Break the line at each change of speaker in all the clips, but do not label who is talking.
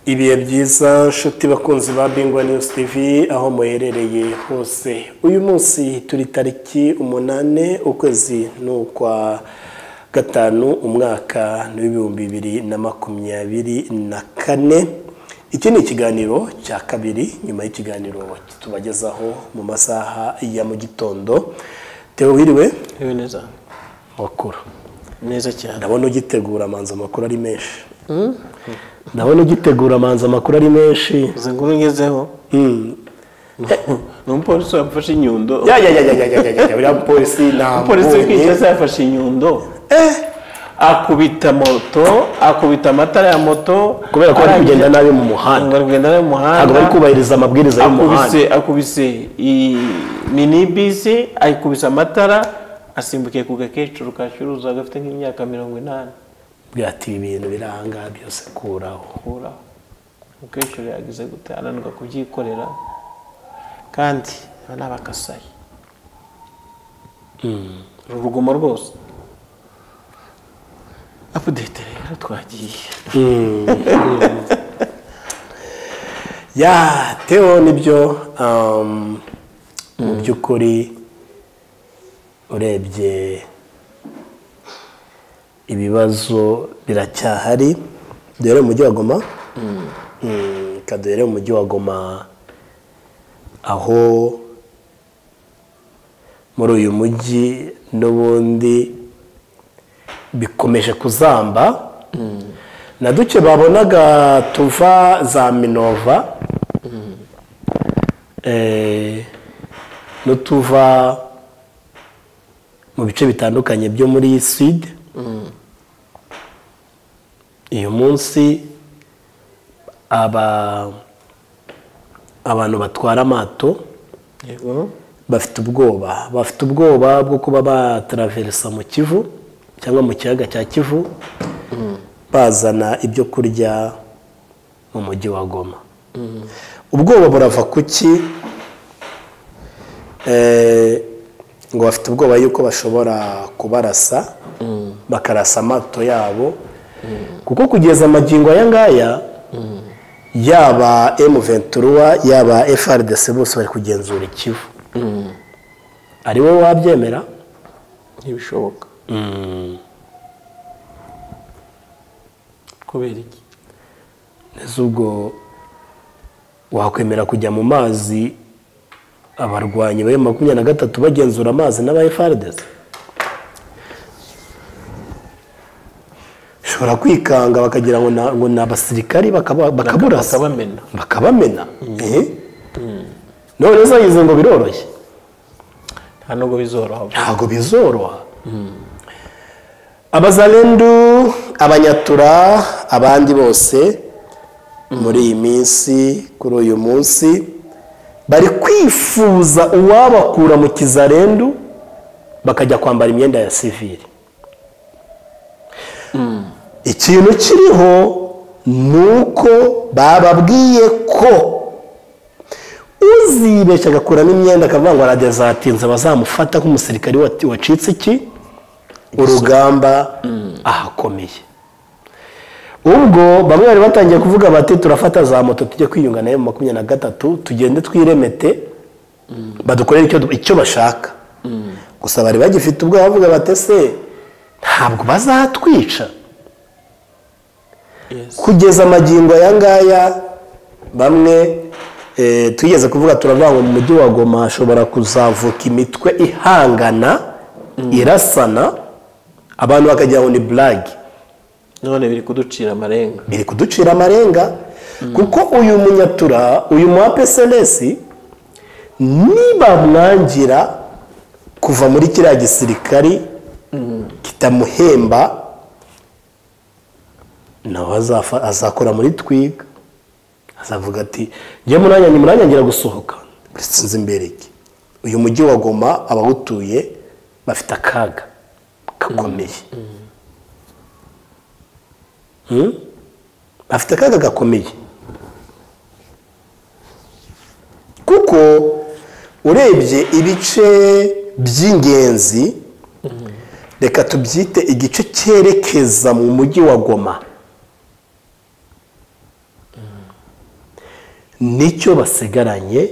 ibihe byiza nshuti bakunzi ba bingwa news tv aho muherereye hose uyu munsi turi tariki umunane ukwezi ni ukwa gatanu umwaka ni w'ibihumbi bibiri na makumyabiri na kane iki ni ikiganiro cya kabiri nyuma y'ikiganiro tubagezaho mu masaha ya mu gitondo tewe wiriwe
Yewe neza
makuru
neza cyane
ndabona ugitegura amanza amakuru ari menshi ndabona ugitegura amanza amakuru ari menshi
izo nkuru ngezeho ni umupolisi wafashe inyundo
ya ya ya ya ya ya ya buriya mupolisi ntabwo
umupolisi w'icyatsi yafashe inyundo akubita moto akubita amatara ya moto
kubera ko bari kugenda nabi mu muhanda
ari kugenda nayo mu
ntabwo bari
muhanda
kubahiriza amabwiriza y'umuhanda
akubise akubise iyi minibisi ayikubise amatara asimbukiye ku gakecuru kacuruza gafite nk'imyaka mirongo inani
bwati ibintu birangaha byose kuraho
akuraho umukecuru yagize gute ananirwa kubyikorera kandi aba ni abakasayi uru rugomo rwose apudete rero twagiye
ya tewo nibyo um, mu by'ukuri urebye ibibazo biracyahari duhere mu mujyi wa goma Mm, reka duhere mu mujyi wa goma aho muri uyu mujyi n'ubundi bikomeje kuzamba na duke babonaga tuva za minova eh, n'utuva mu bice bitandukanye byo muri sud uyu munsi aba abantu batwara amato
yego
bafite ubwoba bafite ubwoba bwo kuba bataraveresa mu kivu cyangwa mu kiyaga cya kivu bazana ibyo kurya mu mujyi wa goma ubwoba burava ku ki Eh, ngo bafite ubwoba yuko bashobora kubarasa bakarasa amato yabo kuko kugeza amagingo aya ngaya yaba emuventuruwa yaba frdc bose bari kugenzura ikivu ari wowe wabyemera
ntibishoboka kubera iki
ese ubwo wakwemera kujya mu mazi abarwanyi ba makumyabiri na gatatu bagenzura amazi n'aba efaridesi ushobora kwikanga bakagira ngo na- ngo ni abasirikari bakaba- bakaburasa
bakabamena
bakabamena ehe none zagize ngo biroroshye
nta nubwo bizoroha
ntabwo bizoroha abazarendu abanyatura abandi bose muri iyi minsi kuri uyu munsi bari kwifuza uwabakura mu kizarendu bakajya kwambara imyenda ya sivili ikintu kiriho ni uko bababwiye ko uzibeshya agakuramo imyenda akavuga ngo aradezatinze bazamufata nk'umusirikare wa- wacitse iki urugamba ahakomeye ubwo bamwe bari batangiye kuvuga bati turafata za moto tujye kwiyunga nayo makumyabiri na gatatu tugende twiremete badukorere icyo du- icyo bashaka gusa bari bagifite ubwoba bavuga bati ese ntabwo bazatwica
Yes.
kugeza amagingo aya ngaya bamwe eh, twigeze kuvuga turavuga ngo mu mujyi wa goma hashobora kuzavuka imitwe ihangana irasana abantu bakagira ngo ni burage
none biri kuducira amarenga
biri kuducira amarenga kuko uyu munyatura uyu mu APSLS nibamwangira kuva muri kiriya gisirikari kitamuhemba nawe azafa- azakora muri twiga azavuga ati njye muranya ni muranyangira gusohoka sinzi imbere iki uyu mujyi wa goma abawutuye bafite akaga gakomeye Hmm? bafite akaga gakomeye kuko urebye ibice by'ingenzi reka tubyite igice cyerekeza mu mujyi wa goma nicyo basigaranye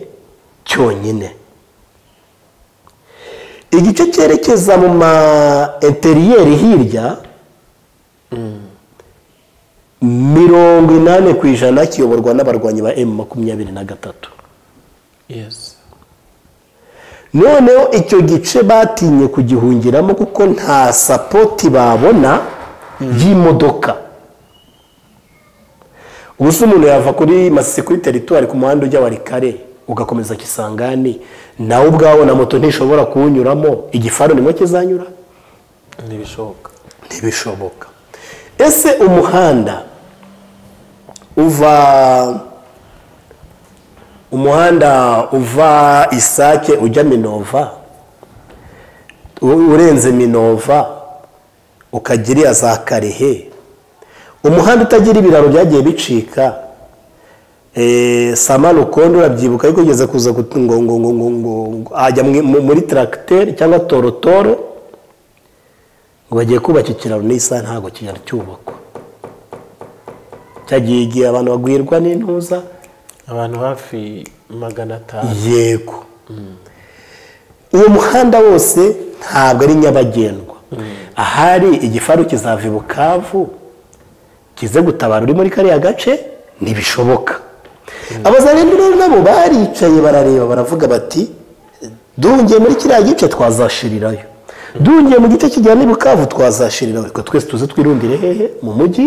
cyonyine igice cyerekeza mu ma interiyeri hirya mirongo inani ku ijana kiyoborwa n'abarwanyi ba emu makumyabiri na gatatu
yesi
noneho icyo gice batinye kugihungiramo kuko nta sapoti babona y'imodoka ubu se umuntu yava kuri masisi kuri teritwari ku muhanda ujya warikare ugakomeza kisangani nawe ubwawe na moto ntishobora kuwunyuramo igifaru nimo kizanyura
ntibishoboka
ntibishoboka ese umuhanda uva umuhanda uva isake ujya minova u- urenze minova ukajya iriya za karehe umuhanda utagira ibiraro byagiye bicika Eh, sama rukondo urabyibuka ariko ugeze kuza gut- ngo ngo ngo ngo ngo ngo- ajya mu- mu- muri tracteur cyangwa torotoro ngo bagiye kubaka ikiraro n'isaha ntabwo kijya cyubakwa cyagiye igihe abantu bagwirwa n'intuza
abantu hafi magana atanu
yego uwo muhanda wose ntabwo ari nyabagendwa ahari igifaru kizava i bukavu kize gutabara uri muri kariya gace ntibishoboka abazarindira rero nabo baricaye barareba baravuga bati duhungiye muri kiriya gice twazashirirayo duhungiye mu gice kijyana i bukavu twazashirirayo reka twese tuze twirundire hehe mu mujyi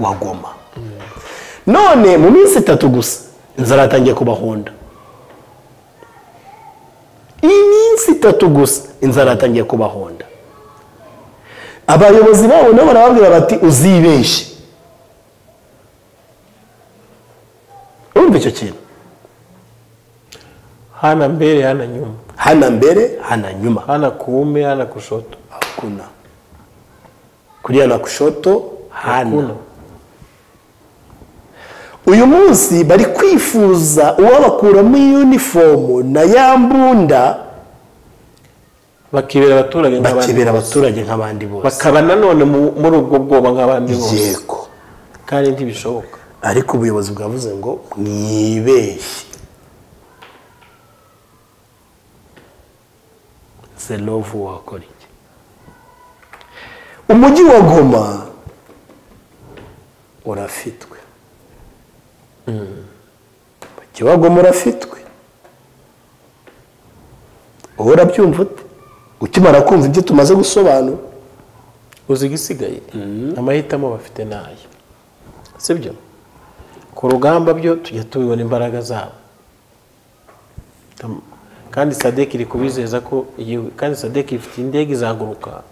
wa goma none mu minsi itatu gusa inzara yatangiye kubahonda iminsi itatu gusa inzara yatangiye kubahonda abayobozi babo nabo barababwira bati uzibeshye urumva icyo kintu
hana mbere hana nyuma
hana mbere hana nyuma
hana kuume hana kushoto
hakuna kulia na kushoto hana
Hakuna.
uyu munsi bari kwifuza uwabakuramo iyunifomu na ya mbunda
bakibera abaturage nk'abandi
bakibera abaturage nk'abandi bose
bakaba nanone mu- muri ubwo bwoba nk'abandi bose
yego
kandi ntibishoboka
ariko ubuyobozi bwavuze ngo mwibeshye selovu wakora iki umujyi wa goma urafitwe umujyi wa goma urafitwe wowe urabyumva ute ukimara kumva ibyo tumaze gusobanura
uzi igisigaye amahitamo bafite ni aya sibyo ku rugamba byo tujya tubibona imbaraga zabo Tam- kandi sadeki iri kubizeza ko igihe- kandi sadeki ifite indege izaguruka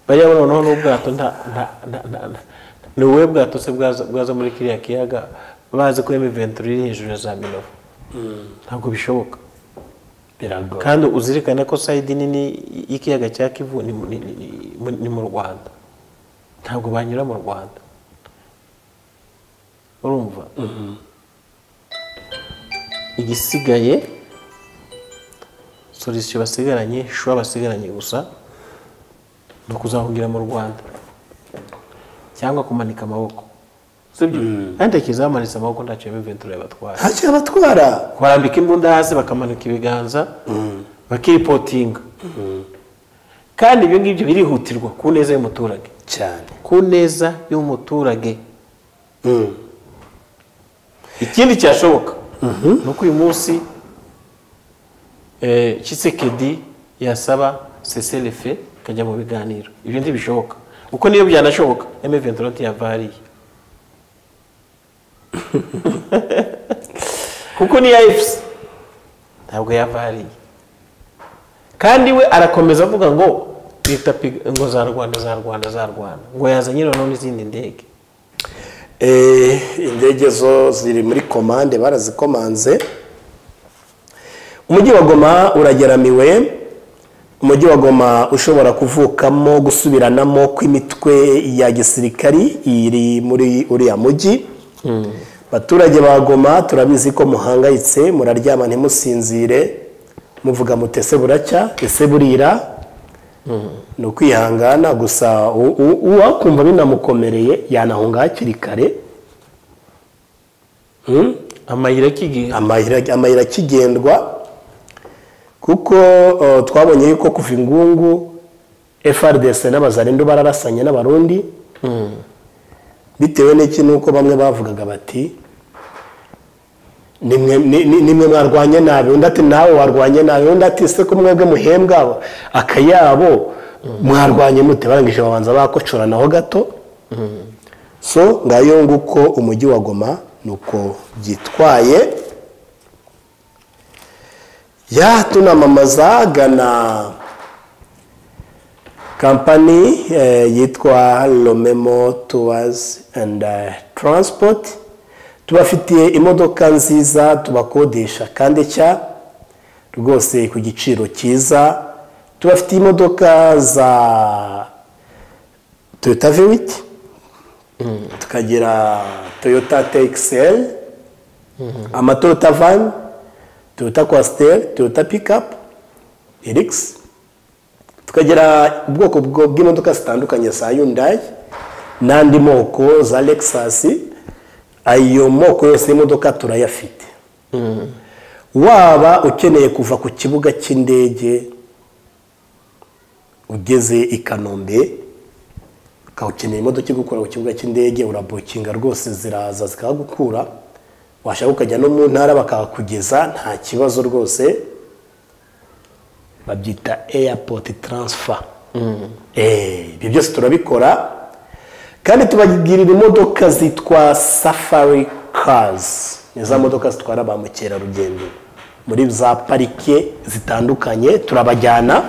bariya bo noneho n'ubwato nta- nta- nta- nta- nta- ni wowe bwato se bwaza bwaza muri kiriya kiyaga bazi ko emu venturi iri hejuru ya za minova ntabwo bishoboka
biragoye
kandi uzirikane ko sayidi nini y'ikiyaga cya kivu ni mu- ni- ni- ni- mu- ni mu rwanda ntabwo banyura mu rwanda urumva igisigaye solisiyo basigaranye shuwa basigaranye gusa ni ukuzahungira mu rwanda cyangwa kumanika amaboko sibyo kandi kizaho bamanitse amaboko ntacyo y'imventura yabatwara
ntacyo yabatwara
barambika imbunda hasi bakamanika ibiganza bakipotinga kandi ibyo ngibyo birihutirwa ku neza y'umuturage
cyane
ku neza y'umuturage ikindi cyashoboka ni uko uyu munsi eh, Tshisekedi yasaba seserefe ikajya mu biganiro ibyo ntibishoboka kuko niyo byanashoboka M23 ntiyavariye kuko niyo AFC ntabwo yavariye kandi we arakomeza avuga ngo leta piga- ngo za rwanda za rwanda za rwanda ngo yazanye noneho n'izindi ndege
Eh, indege zo ziri muri komande barazikomanze umujyi wa goma urageramiwe umujyi wa goma ushobora kuvukamo gusubiranamo kw'imitwe ya gisirikari iri muri uriya mujyi abaturage ba goma turabizi ko muhangayitse muraryama ntimusinzire muvuga mutese buracya ese burira ni ukwihangana gusa u- u- uwakumva binamukomereye yanahunga hakiri kare Hmm?
amayira akigira
amayira amayira akigendwa kuko uh, twabonye yuko kuva ingungu frdc n'abazarindu bararasanye n'abarundi bitewe n'iki nuko bamwe bavugaga bati nimwe ni- ni- nimwe mwarwanye nabi undi ati nawe warwanye nabi undi ati se ko mwebwe muhembwa abo- akayabo mwarwanye mute barangije babanza bakocoranaho gato so ngayo nguko umujyi wa goma nuko byitwaye ya tunamamaza gana kampani eh, yitwa lomemo tours and eh, transport tubafitiye imodoka nziza tubakodesha kandi nshya rwose ku giciro cyiza tubafitiye imodoka za toyota vewiti tukagira toyota txl amatoyota vani toyota kwasiteri toyota pikapu erikisi tukagira ubwoko bwo- bw'imodoka zitandukanye za yundayi n'andi moko za lekisasi ayo moko yose y'imodoka turayafite waba ukeneye kuva ku kibuga cy'indege ugeze i kanombe ukaba ukeneye imodoka igukura ku kibuga cy'indege urabukinga rwose ziraza zikahagukura washaka ukajya no mu ntara bakahakugeza nta kibazo rwose babyita airport transfer Eh, ibyo byose turabikora kandi tubagirira imodoka zitwa safari cars ni za modoka zitwara ba mukerarugendo muri za parike zitandukanye turabajyana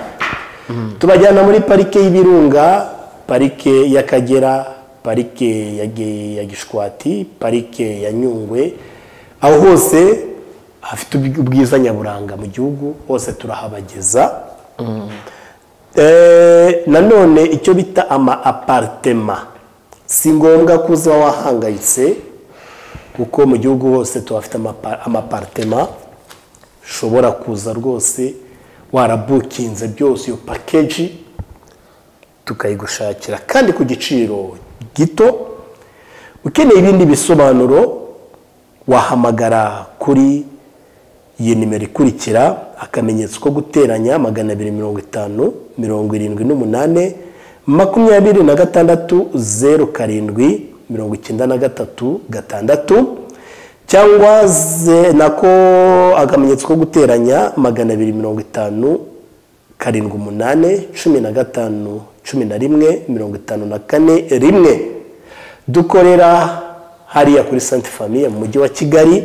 tubajyana muri parike y'ibirunga parike y'akagera parike ya Gi- ya gishwati parike ya nyungwe aho hose hafite ubw- ubwiza nyaburanga mu gihugu hose turahabageza Eh, nanone icyo bita ama apartema si ngombwa ko uza wahangayitse kuko mu gihugu hose tuhafite amapa- ama apartema ushobora kuza rwose warabukinze byose iyo pakeji tukayigushakira kandi ku giciro gito ukeneye ibindi bisobanuro wahamagara kuri iyi nimero ikurikira akamenyetso ko guteranya magana abiri mirongo itanu mirongo irindwi n'umunani makumyabiri na gatandatu zeru karindwi mirongo icyenda na gatatu gatandatu cyangwa ze- nako akamenyetso ko guteranya magana abiri mirongo itanu karindwi umunani cumi na gatanu cumi na rimwe mirongo itanu na kane rimwe dukorera hariya kuri sante famiye mu mujyi wa kigali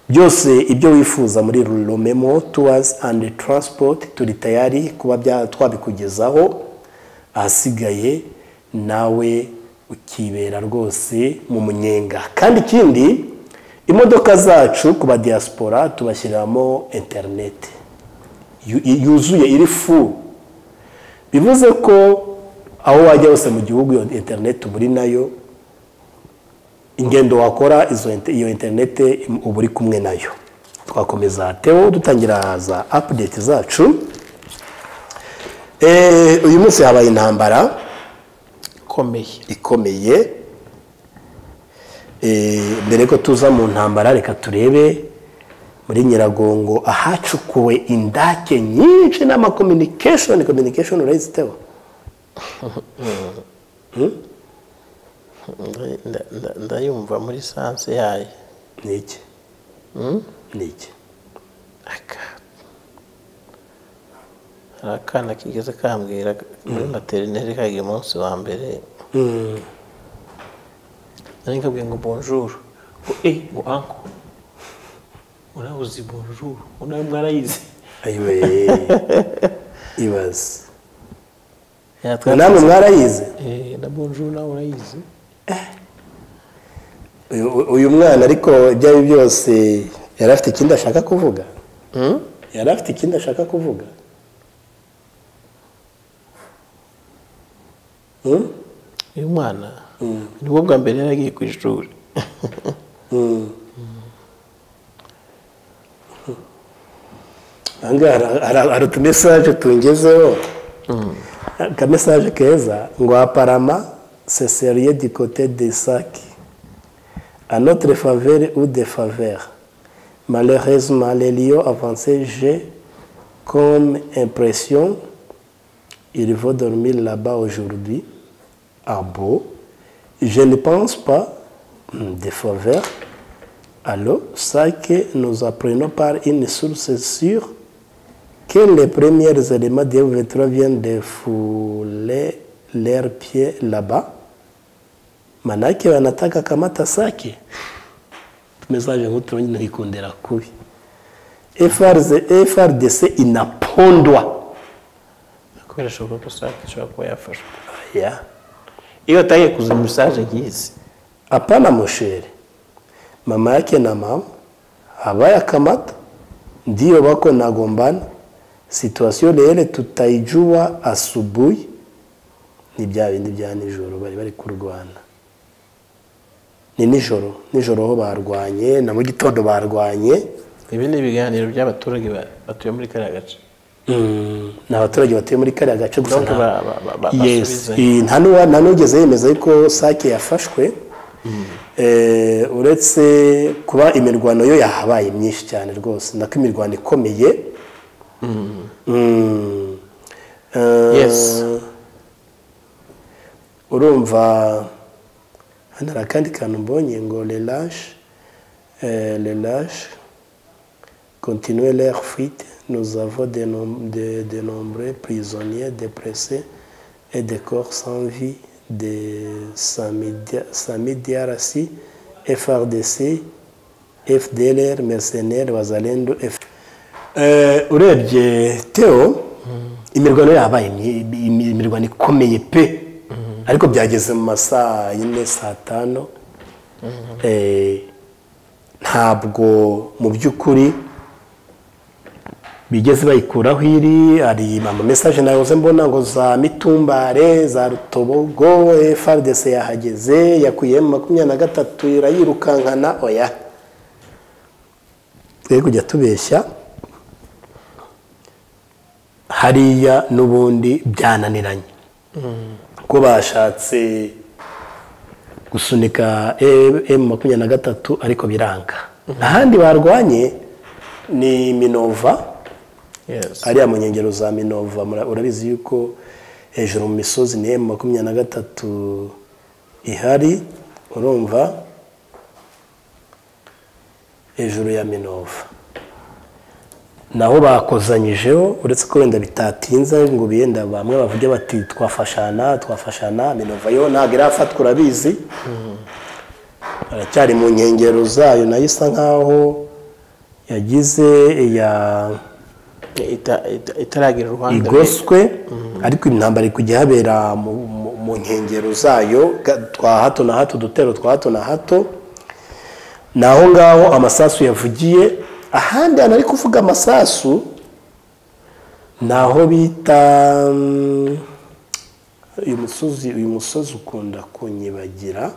byose ibyo wifuza muri romemo tuwazi andi taransipoti turi tayari kuba bya- twabikugezaho ahasigaye nawe ukibera rwose mu munyenga kandi ikindi imodoka zacu ku badiyasipora tubashyiriramo interineti yu- yuzuye iri fu bivuze ko aho wajya hose mu gihugu iyo interineti uba uri nayo ingendo wakora izo inter- iyo interineti uba uri kumwe nayo twakomeza tewo dutangira za apudeti zacu Eh, uyu munsi habaye intambara
ikomeye
ikomeye Eh, mbere ko tuza mu ntambara reka turebe muri nyiragongo ahacukuwe indake nyinshi n'amakominikeshoni kominikeshoni urayiziteho
Nda- nda- nda- ndayumva muri sanse yayo
ni iki ni iki
Aka. hari akana kigeze kambwira muri materineri kagiye umunsi wa mbere nari nkabwiye ngo bonjour ngo eh ngo anko murabuze bonjour unawe mwarayizi
ayiwe ibaze
Yatwa-
namwe mwarayize
Eh, na bonjour nawe urayizi
uyu uyu mwana ariko ibyo ari byo byose yari afite ikindi ashaka kuvuga yari afite ikindi ashaka kuvuga Hmm?
uyu mwana nibwo bwa mbere yari agiye ku ishuri
aha ngaha hari- hari- hari utumesaje tungezeho akamesaje keza ngo aparama seseriye di kote de saki à notre faveur ou défaveur. Malheureusement, les lions avancés, j'ai comme impression, il va dormir là-bas aujourd'hui, à beau. Je ne pense pas, hmm, défaveur, alors ça que nous apprenons par une source sûre, que les premiers éléments de V3 viennent de fouler leurs pieds là-bas. manake wanataka kamata sake tumezaje nk'uturongi ntikikundira kubi FRZ FRDC inapondwa
ariko birashoboka ko sake ishobora kuba yafashwe
yeah.
iyo atangiye kuza mesaje nkizi
hapana mushere mama yake na mama hawayakamata ndio wako nagombana situasiyo rero tutaijua asubuhi ni bya bindi bya nijoro bari bari kurwana ni nijoro nijoro ho barwanye na mu gitondo barwanye
ibi ni ibiganiro by'abaturage ba- batuye muri kariya gace
Mm, ni abaturage batuye muri kariya gace gusa
Donc
nta-
ba- ba- ba- ba-
yes
basubizanya.
Eh, nta n'uwa- nta n'ugeze yemeza yuko sake yafashwe Eh, uretse kuba imirwano yo yahabaye myinshi cyane rwose nako imirwano ikomeye Mm. Eh,
Yes.
urumva hano hari akandi kantu mbonye ngo relashe relashe continuer leur fuite. Nous avons de, nom- de- de nombreux prisonniers dépressés et des corps sans vie de Samidi Sami Diarasi, FRDC, FDLR, mercenaires, Wazalendo, F... Euh, urebye teo imirwano yabaye imyi- imi- imirwano ikomeye pe ariko byageze mu masaa yine saa tanu Eh, ntabwo mu by'ukuri bigeze bayikuraho iri hari ama mesaje nayoze mbona ngo za mitumbare za rutobogo FRDC yahageze yakuyemo makumyabiri na gatatu irayirukankana oya twe kujya tubeshya hariya n'ubundi byananiranye ko bashatse gusunika emu makumyabiri na gatatu ariko biranga ahandi barwanye ni minova
yes
ariya mu nkengero za minova mura- urabizi yuko hejuru mu misozi ni emu makumyabiri na gatatu ihari urumva hejuru ya minova naho bakozanyijeho uretse ko wenda bitatinze ngo biyenda bamwe bavuge bati twafashana twafashana minova yo ntabwo irafatwa urabizi aracyari mu nkengero zayo nayo isa nkaho yagize iya
Ita- ita- itaragira uruhande
igoswe ariko intambara iri kujya habera mu- mu- mu nkengero zayo ga- twa hato na hato udutero twa hato na hato ni aho ngaho amasasu yavugiye ahandi hantu ari kuvuga amasasu ni aho bita mm, uyu musozi uyu musozi ukunda kunyibagira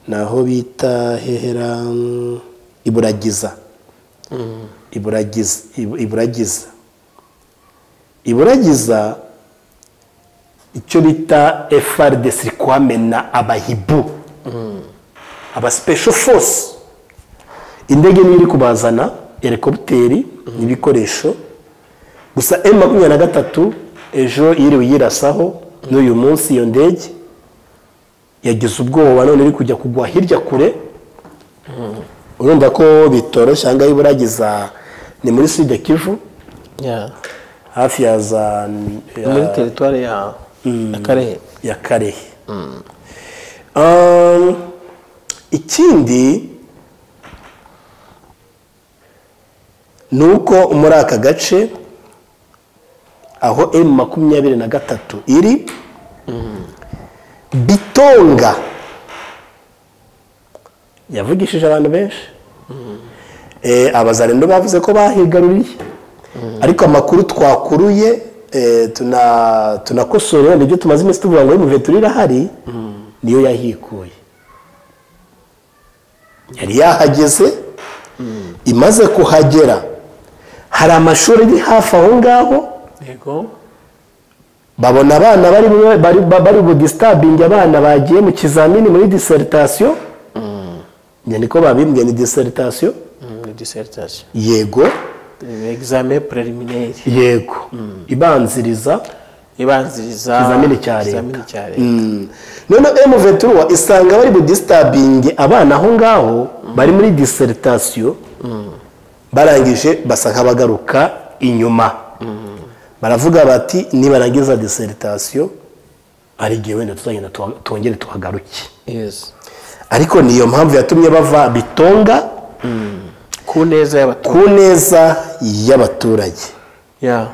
ni aho bita hehera mm, iburagiza iburagiza ibu- iburagiza iburagiza icyo bita FRDC iri kuhamena abahibu aba special force indege niyo iri kubazana helikopiteri n'ibikoresho gusa M makumyabiri na gatatu ejo yiriwe yirasaho n'uyu munsi iyo ndege yagize ubwoba none iri kujya kugwa hirya kure urumva ko bitoroshye aha ngaha iburagiza ni muri sud kivu
Yeah.
hafi ya za
Ni muri teritwari ya akarere
ya karehe Um, ikindi ni uko muri aka gace aho emu makumyabiri na gatatu iri bitonga yavugishije abantu benshi Eh, abazarendo bavuze ko bahigaruriye ariko amakuru twakuruye eh, tuna- tunakosora nibyo tumaze iminsi tuvuga ngo imuve turi irahari niyo yahikuye yari yahageze imaze kuhagera hari amashuri ari hafi aho ngaho
yego
babona abana bari mu- bari bari budisitabingi abana bagiye mu kizamini muri diseritation njye niko babimbwiye ni diseritation
ni diseritation
yego
ni egizame preliminary
yego ibanziriza
ibanziriza
ikizamini cya leta.
ikizamini cya leta
Mm. noneho emuventura isanga bari budisitabingi abana aho ngaho bari muri diseritation barangije basa nk'abagaruka inyuma baravuga bati nibarangiza diseritation ari igihe wenda tuzagenda tuha- twongere tuhagaruke
yes
ariko niyo mpamvu yatumye bava bitonga
ku neza y'abaturage
ku neza y'abaturage
ya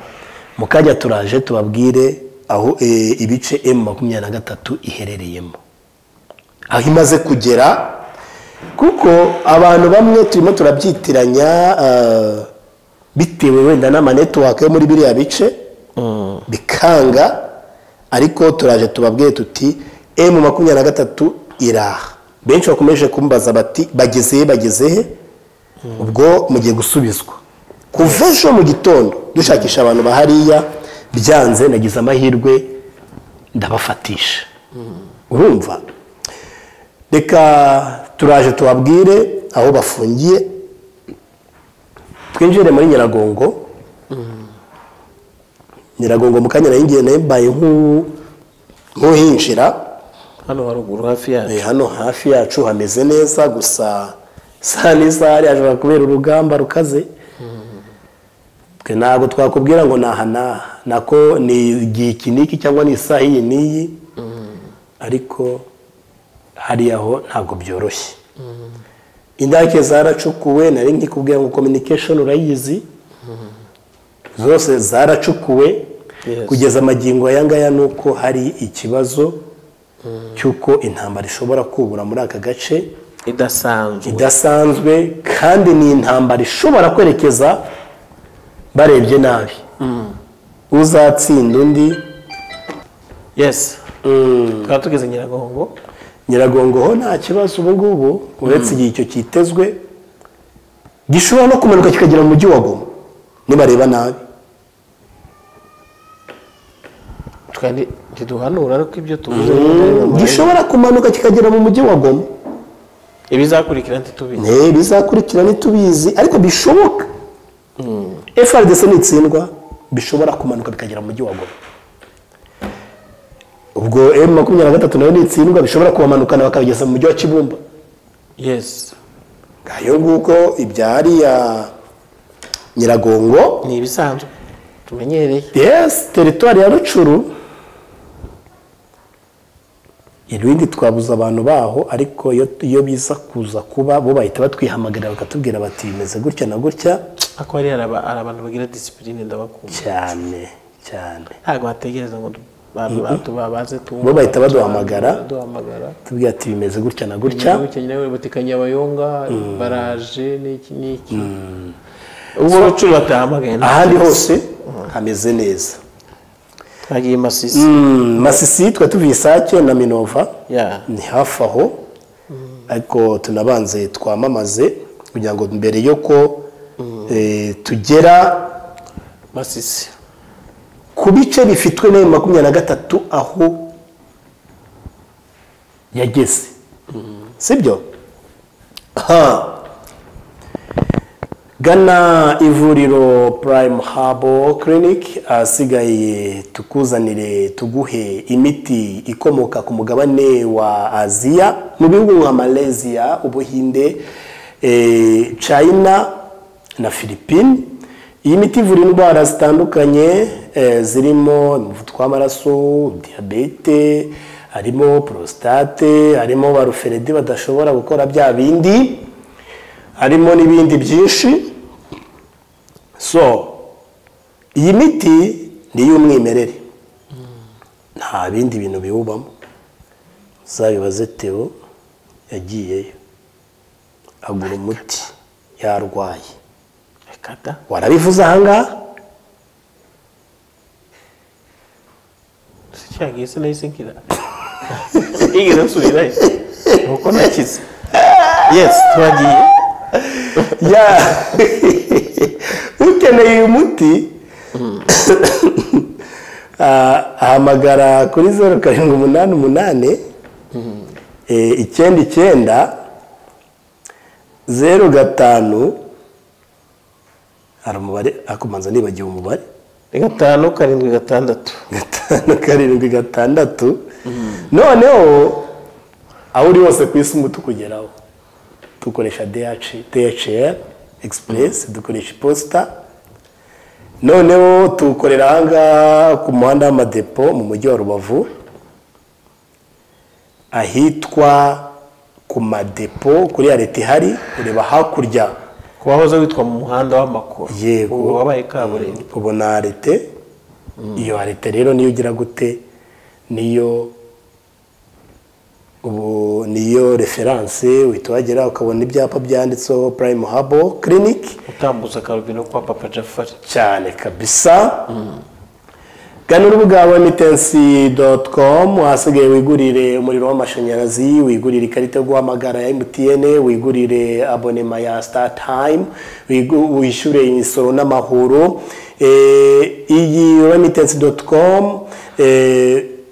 mu kajya turaje tubabwire aho eh, ibice emu makumyabiri na gatatu iherereyemo aho imaze kugera kuko abantu bamwe turimo turabyitiranya ah, bitewe wenda n'amanetiwaka yo muri biriya bice bikanga ariko turaje tubabwire tuti emu makumyabiri na gatatu iraha benshi bakomeje kumbaza bati bageze he bageze he ubwo mugiye gusubizwa kuva ejo mu gitondo dushakisha abantu bahariya byanze nagize amahirwe ndabafatisha urumva reka turaje tubabwire aho bafungiye twinjire muri nyiragongo nyiragongo mu kanya nayingiye nayo mbaye nk'u- nk'uhinjira
hano haruguru hafi yacu
Eh, hano hafi yacu hameze neza gusa saa n'izari hashobora kubera urugamba rukaze twe ntabwo twakubwira ngo ni aha n'aha nako ni igihe iki n'iki cyangwa ni isaha iyi n'iyi ariko hariya aho ntabwo byoroshye indake zaracukuwe nari nkikubwira ngo communication urayizi zose zaracukuwe
Yes.
kugeza amagingo aya ngaya ni uko hari ikibazo cy'uko intambara ishobora kubura muri aka gace
idasanzwe
idasanzwe kandi ni intambara ishobora kwerekeza barebye nabi uzatsinda undi
yes
mm,
tukaba tugeze nyiragongo
nyiragongo ho nta kibazo ubu ngubu uretse igihe icyo kitezwe gishobora no kumanuka kikagera mu mujyi wa goma nibareba nabi
twari ntiduhanura ariko ibyo tuvuze
gishobora kumanuka kikagera mu mujyi wa goma
ibizakurikira ntitubizi
Eh, bizakurikira ntitubizi ariko bishoboka frdc nitsindwa bishobora kumanuka bikagera mu mujyi wa goma ubwo m makumyabiri na gatatu nayo nitsindwa bishobora kubamanukana bakabigeza mu mujyi wa kibumba
yes
ngayo nguko ibya hariya nyiragongo
ni ibisanzwe tumenyereye
yes teritwari ya rucuru irindi twabuza abantu baho ariko iyo- iyo biza kuza kuba bo bahita batwihamagarira bakatubwira bati bimeze gutya na gutya
ako hari araba- hari abantu bagira disipurine ndabakunda
cyane cyane
ntabwo bategereza ngo du- abantu batu babaze tuwumve
bo bahita baduhamagara
duhamagara
tubwira ati bimeze gutya na gutya
igihugu cya nyirawe batika nyabayonga baraje n'iki n'iki ubwo abacuru batahamagaye nta-
ahandi hose hameze neza
twagiye i masisi
Mm, masisi twe tuvuye isake na minova
ya
ni hafi aho ariko tunabanze twamamaze kugira ngo mbere yuko eh, tugera
masisi
ku bice bifitwe n'ayo makumyabiri na gatatu aho yageze sibyo ha gana ivuriro prime habo clinic ahasigaye tukuzanire tuguhe imiti ikomoka ku mugabane wa aziya mu bihugu nka malaysia ubuhinde eh, china na philippine iyi miti ivura indwara zitandukanye eh, zirimo umuvuduko w'amaraso diyabete harimo prostate harimo ba ruferedi badashobora gukora bya bindi harimo n'ibindi byinshi so iyi miti ni iy'umwimerere nta bindi bintu biwubamo uzabibaze teo yagiyeyo agura umuti yarwaye
reka da
warabivuze ahangaha
cyagiye se nahise nkira igeze nsubirayo nuko nakize yes twagiye
ya ukeneye uyu muti Ah, ahamagara kuri zeru karindwi umunani umunani eh, icyenda icyenda zeru gatanu hari umubare ariko mbanza nibagiwe umubare
ni gatanu karindwi gatandatu
gatanu karindwi gatandatu noneho aho uri hose ku isi umutu kugeraho dukoresha DHL Express dukoresha iposita noneho tuwukorera aha ngaha ku muhanda w'amadepo mu mujyi wa rubavu ahitwa ku madepo kuri ya leta ihari ureba hakurya
ku wahoze witwa mu muhanda w'amakuru
Yego.
ubu wabaye kaburimbo
ubona arete iyo arete rero niyo ugira gute niyo ubu niyo referanse uhita wagera ukabona ibyapa byanditseho purayimu habo kiriniki
utambutsa akarubino kwa papa jafari
cyane kabisa gana urubuga wa emitensi doti komu ahasigaye wigurire umuriro w'amashanyarazi wigurire ikarita yo guhamagara ya emutiyene wigurire abonema ya sitatayimu wishyure imisoro n'amahoro Eh, iyi wa emitensi doti komu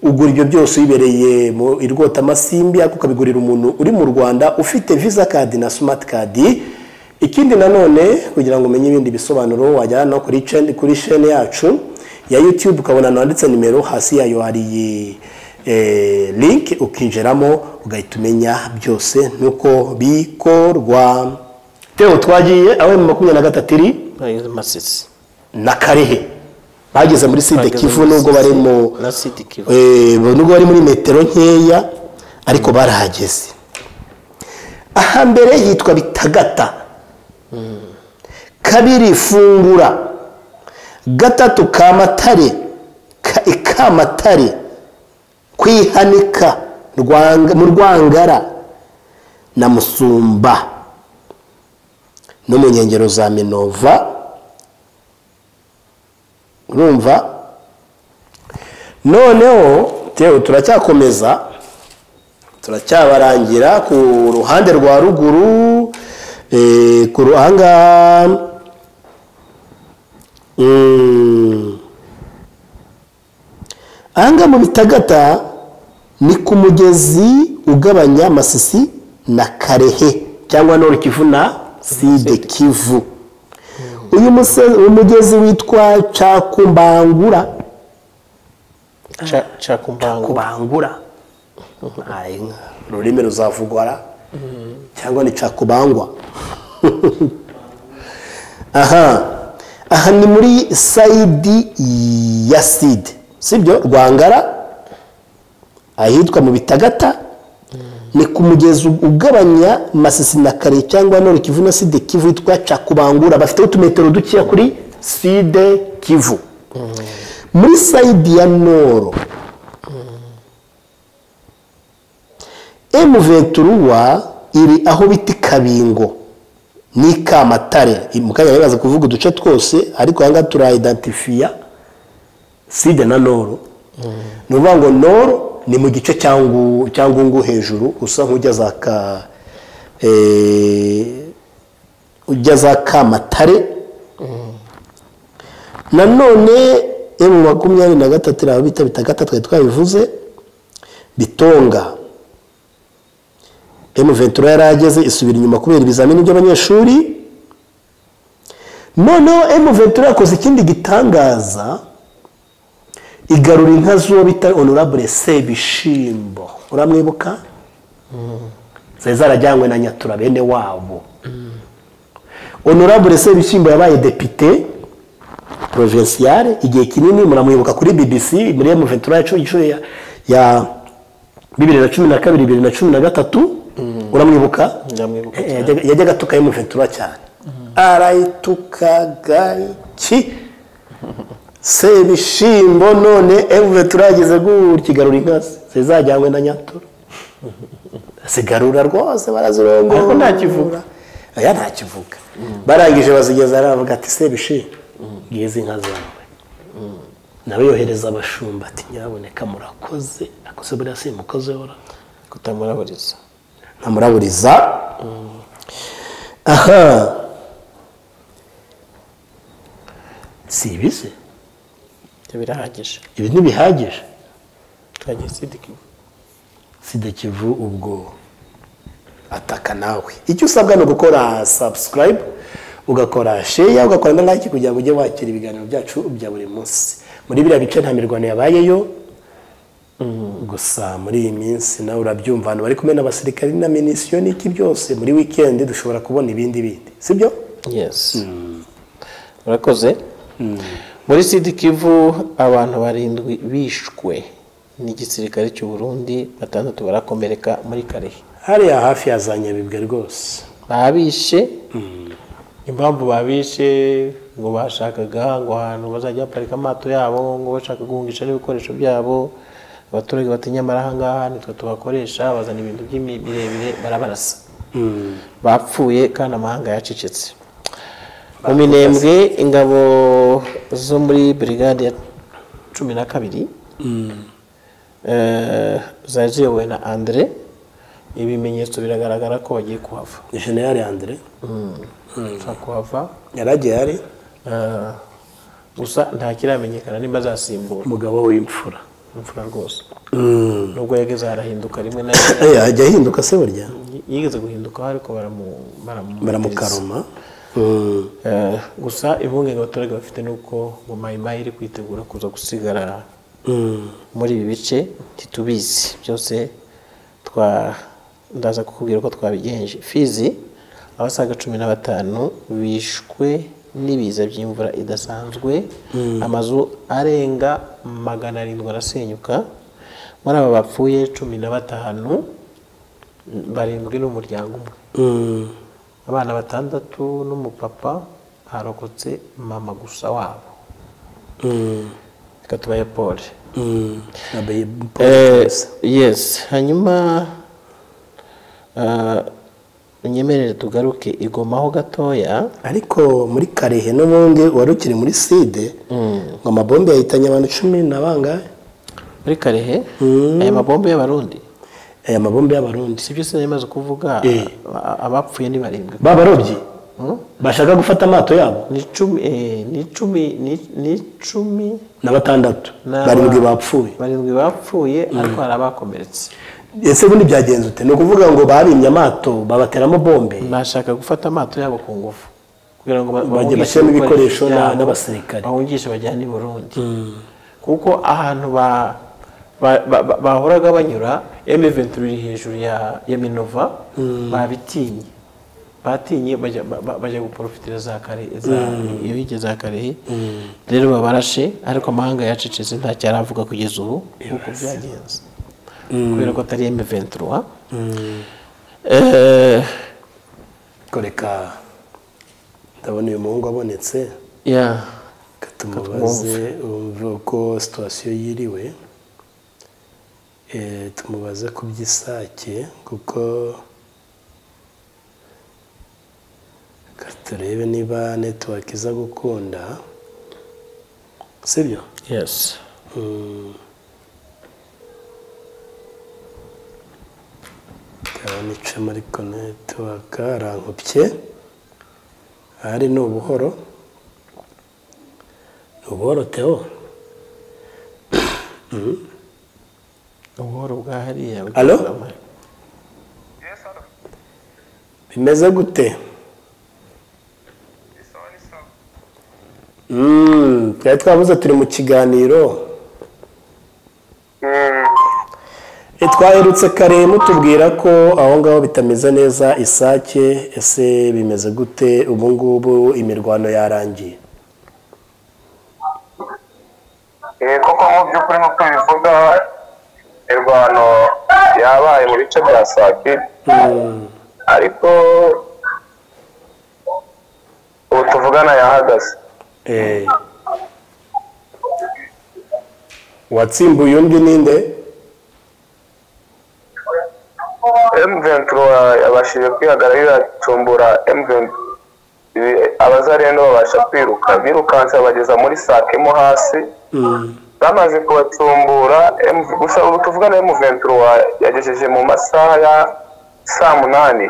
ugura ibyo byose wibereye mu irwotamasimbi ariko ukabigurira umuntu uri mu rwanda ufite visa kadi na simati kadi ikindi nanone kugira ngo umenye ibindi bisobanuro wajyana no kuri chain- kuri shene yacu ya youtube ukabona nanditse nimero hasi yayo hari eh, link ukinjiramo ugahita umenya byose nuko bikorwa teo twagiye aho mu makumyabiri na gatatu iri
Bageze masisi
na karehe bageze muri side
Bageze
kivu
muri
nubwo
Sud-
bari mu
na Sud Kivu.
Eh, nubwo bari muri metero nkeya ariko barahageze aha mbere hitwa bitagata kabiri fungura gatatu kamatare Ka- ikamatare kwihanika Rwanga- mu rwangara na musumba no mu nkengero za minova urumva noneho tewe turacyakomeza turacyabarangira ku ruhande rwa ruguru eh, ku ruhanga mm, ahangaha mu bitagata ni ku mugezi ugabanya masisi na karehe cyangwa nori kivu na side kivu uyu muse- umugezi witwa cakumbangura
Ca- cakumbango
kubangura Aye, ururimi ruzavugwa ra. cyangwa ni cakubangwa aha aha ni muri sayidi ya side sibyo rwangara ahitwa mu bitagata ni ku mugezi ugabanya masisi na kare cyangwa nori kivu na side kivu witwa cakubangura bafiteho utumetero dukeya kuri side kivu muri sayidi ya noro M23 iri aho bita ikabingo n'ikamatare mu kanya bibaza kuvuga uduce twose ariko aha ngaha turayidentifiya side na noro ni ukuvuga ngo noro ni mu gice cya Ngu- cya ngungu hejuru usa nk'ujya za ka eh, ujya za kamatare nanone emu makumyabiri na gatatu iraho bita bitagata twari twabivuze bitonga M23 yari ageze isubira inyuma kubera ibizamini by'abanyeshuri noneho M23 yakoze ikindi gitangaza igarura inka z'uwo bita honorable Sebishimbo uramwibuka zari zarajyanywe na Nyatura bene wabo honorable Sebishimbo yabaye depite provinciale igihe kinini muramwibuka kuri BBC muri M23 yacu inshuro ya, ya bibiri na cumi na kabiri bibiri na cumi na gatatu uramwibuka
ndamwibuka
Eh, yajyaga- yajyaga atuka M23 cyane arayitukaga iki sebishimbo none M23 yageze gutyigarura inka ze zizajyanywe na nyatura zigarura rwose barazirongora
Ariko nta kivuga.
oya nta kivuga barangije bazigeza aravuga ati sebishimbo ngizi inka zawe nawe yohereza abashumba ati nyaboneka murakoze akoze buriya si mukoze ora
kutamuraburiza
ntamuraburiza aha si ibize
ibyo birahagije
ibi ntibihagije
twagiye sidikimwe
sida kivu ubwo ataka nawe icyo usabwa ni ugukora subscribe ugakora share ugakora na like kugira ngo ujye wakira ibiganiro byacu bya buri munsi muri biriya bice nta mirwano yabayeyo gusa muri iyi minsi nawe urabyumva abantu bari kumwe n'abasirikari na minisiyo n'iki byose muri weekend dushobora kubona ibindi bindi sibyo
yesi murakoze muri sidi kivu abantu barindwi bishwe n'igisirikare cy'u Burundi batandatu barakomereka muri karehe
hariya hafi ya za nyabibwe rwose
babishe impamvu babishe ngo bashakaga ngo ahantu bazajya baparika amato yabo ngo bashaka guhungisha n'ibikoresho byabo abaturage batinya ahangaha nitwe tubakoresha bazana ibintu by'imi- birebire barabarasa bapfuye kandi amahanga yacecetse mu minembwe ingabo zo muri brigade ya cumi na kabiri eh, zaziyobowe na andre ibimenyetso biragaragara ko bagiye kuhava
generale andire
bashobora kuhava
yaragiye hari
eh, gusa nta kiramenyekana nimba azasimbura
umugabo w'imfura
imfura rwose
Mm.
nubwo yageze harahinduka rimwe na rimwe
Eh, ajya ahinduka se burya
yigeze guhinduka ariko baramu- baramu-
baramukaruma
Eh, gusa impungenge abaturage bafite ni uko ngo mayimayi iri kwitegura kuza gusigara muri ibi bice ntitubizi byose twa ndaza kukubwira ko twabigenje fizi abasaga cumi na batanu bishwe n'ibiza by'imvura idasanzwe amazu arenga magana arindwi arasenyuka muri aba bapfuye cumi na batanu barindwi n'umuryango umwe abana batandatu n'umupapa harokotse mama gusa wabo reka tubaye pole Eh, yes hanyuma ah, unyemerere tugaruke igomaho gatoya
ariko muri karehe n'ubundi wari ukiri muri side ngo amabombe yahitanye abantu cumi na bangahe
muri karehe aya mabombe y'abarundi
aya mabombe y'abarundi
sibyo sinari maze kuvuga
Eh.
a- abapfuye ni barindwi
babarobyi
Hmm?
bashaka gufata amato yabo
ni icumi eh, ni icumi ni- ni icumi
na batandatu
n'aba-
barindwi bapfuye
barindwi bapfuye ariko hari abakomeretse
ese ubundi byagenze ute ni ukuvuga ngo barimye amato babateramo bombe
bashaka gufata amato yabo ku ngufu kugira ngo ba-
Bajye
bahungishe
bashyiramo ibikoresho na-
byabo,
n'abasirikare.
bahungishe bajyane i burundi kuko ahantu ba- ba- ba- ba- bahoraga banyura M23 iri hejuru ya ya minova babitinye batinye bajya ba- ba- bajya guporofitira za kare za iyo hige za karehe rero babarashe ariko amahanga yacecetse nta cyaravuga kugeza ubu nk'uko byagenze kubera ko atari M23 eh
Ariko reka ndabona uyu muhungu abonetse
ya
reka tumubaze wumve uko situwasiyo yiriwe Eh, tumubaze ku by'isake kuko reka turebe niba netiwaki iza gukunda sibyo
yes
ndabona icamo ariko netiwaka arankopye ahari ni ubuhoro ni ubuhoro tewo
ubuhoro bwa hariya
Alo? bimeze gute Mm, twari twavuze turi mu kiganiro E, twaherutse kare mutubwira ko aho ngaho bitameze neza isake ese bimeze gute ubu ngubu imirwano yarangiye
Eh, koko mu by'ukuri nk'uko bivuga mirwano yabaye mu bice bya sake ariko ubu tuvugana yahagaze
Eh. uwatsimbuye undi ninde
M23 yabashije kwihagararira icumbura M23 abazarendo babasha kwiruka birukanse bageza muri sake mo hasi bamaze kubacumbura M- gusa ubu tuvugana M23 yagejeje mu masaha ya saa munani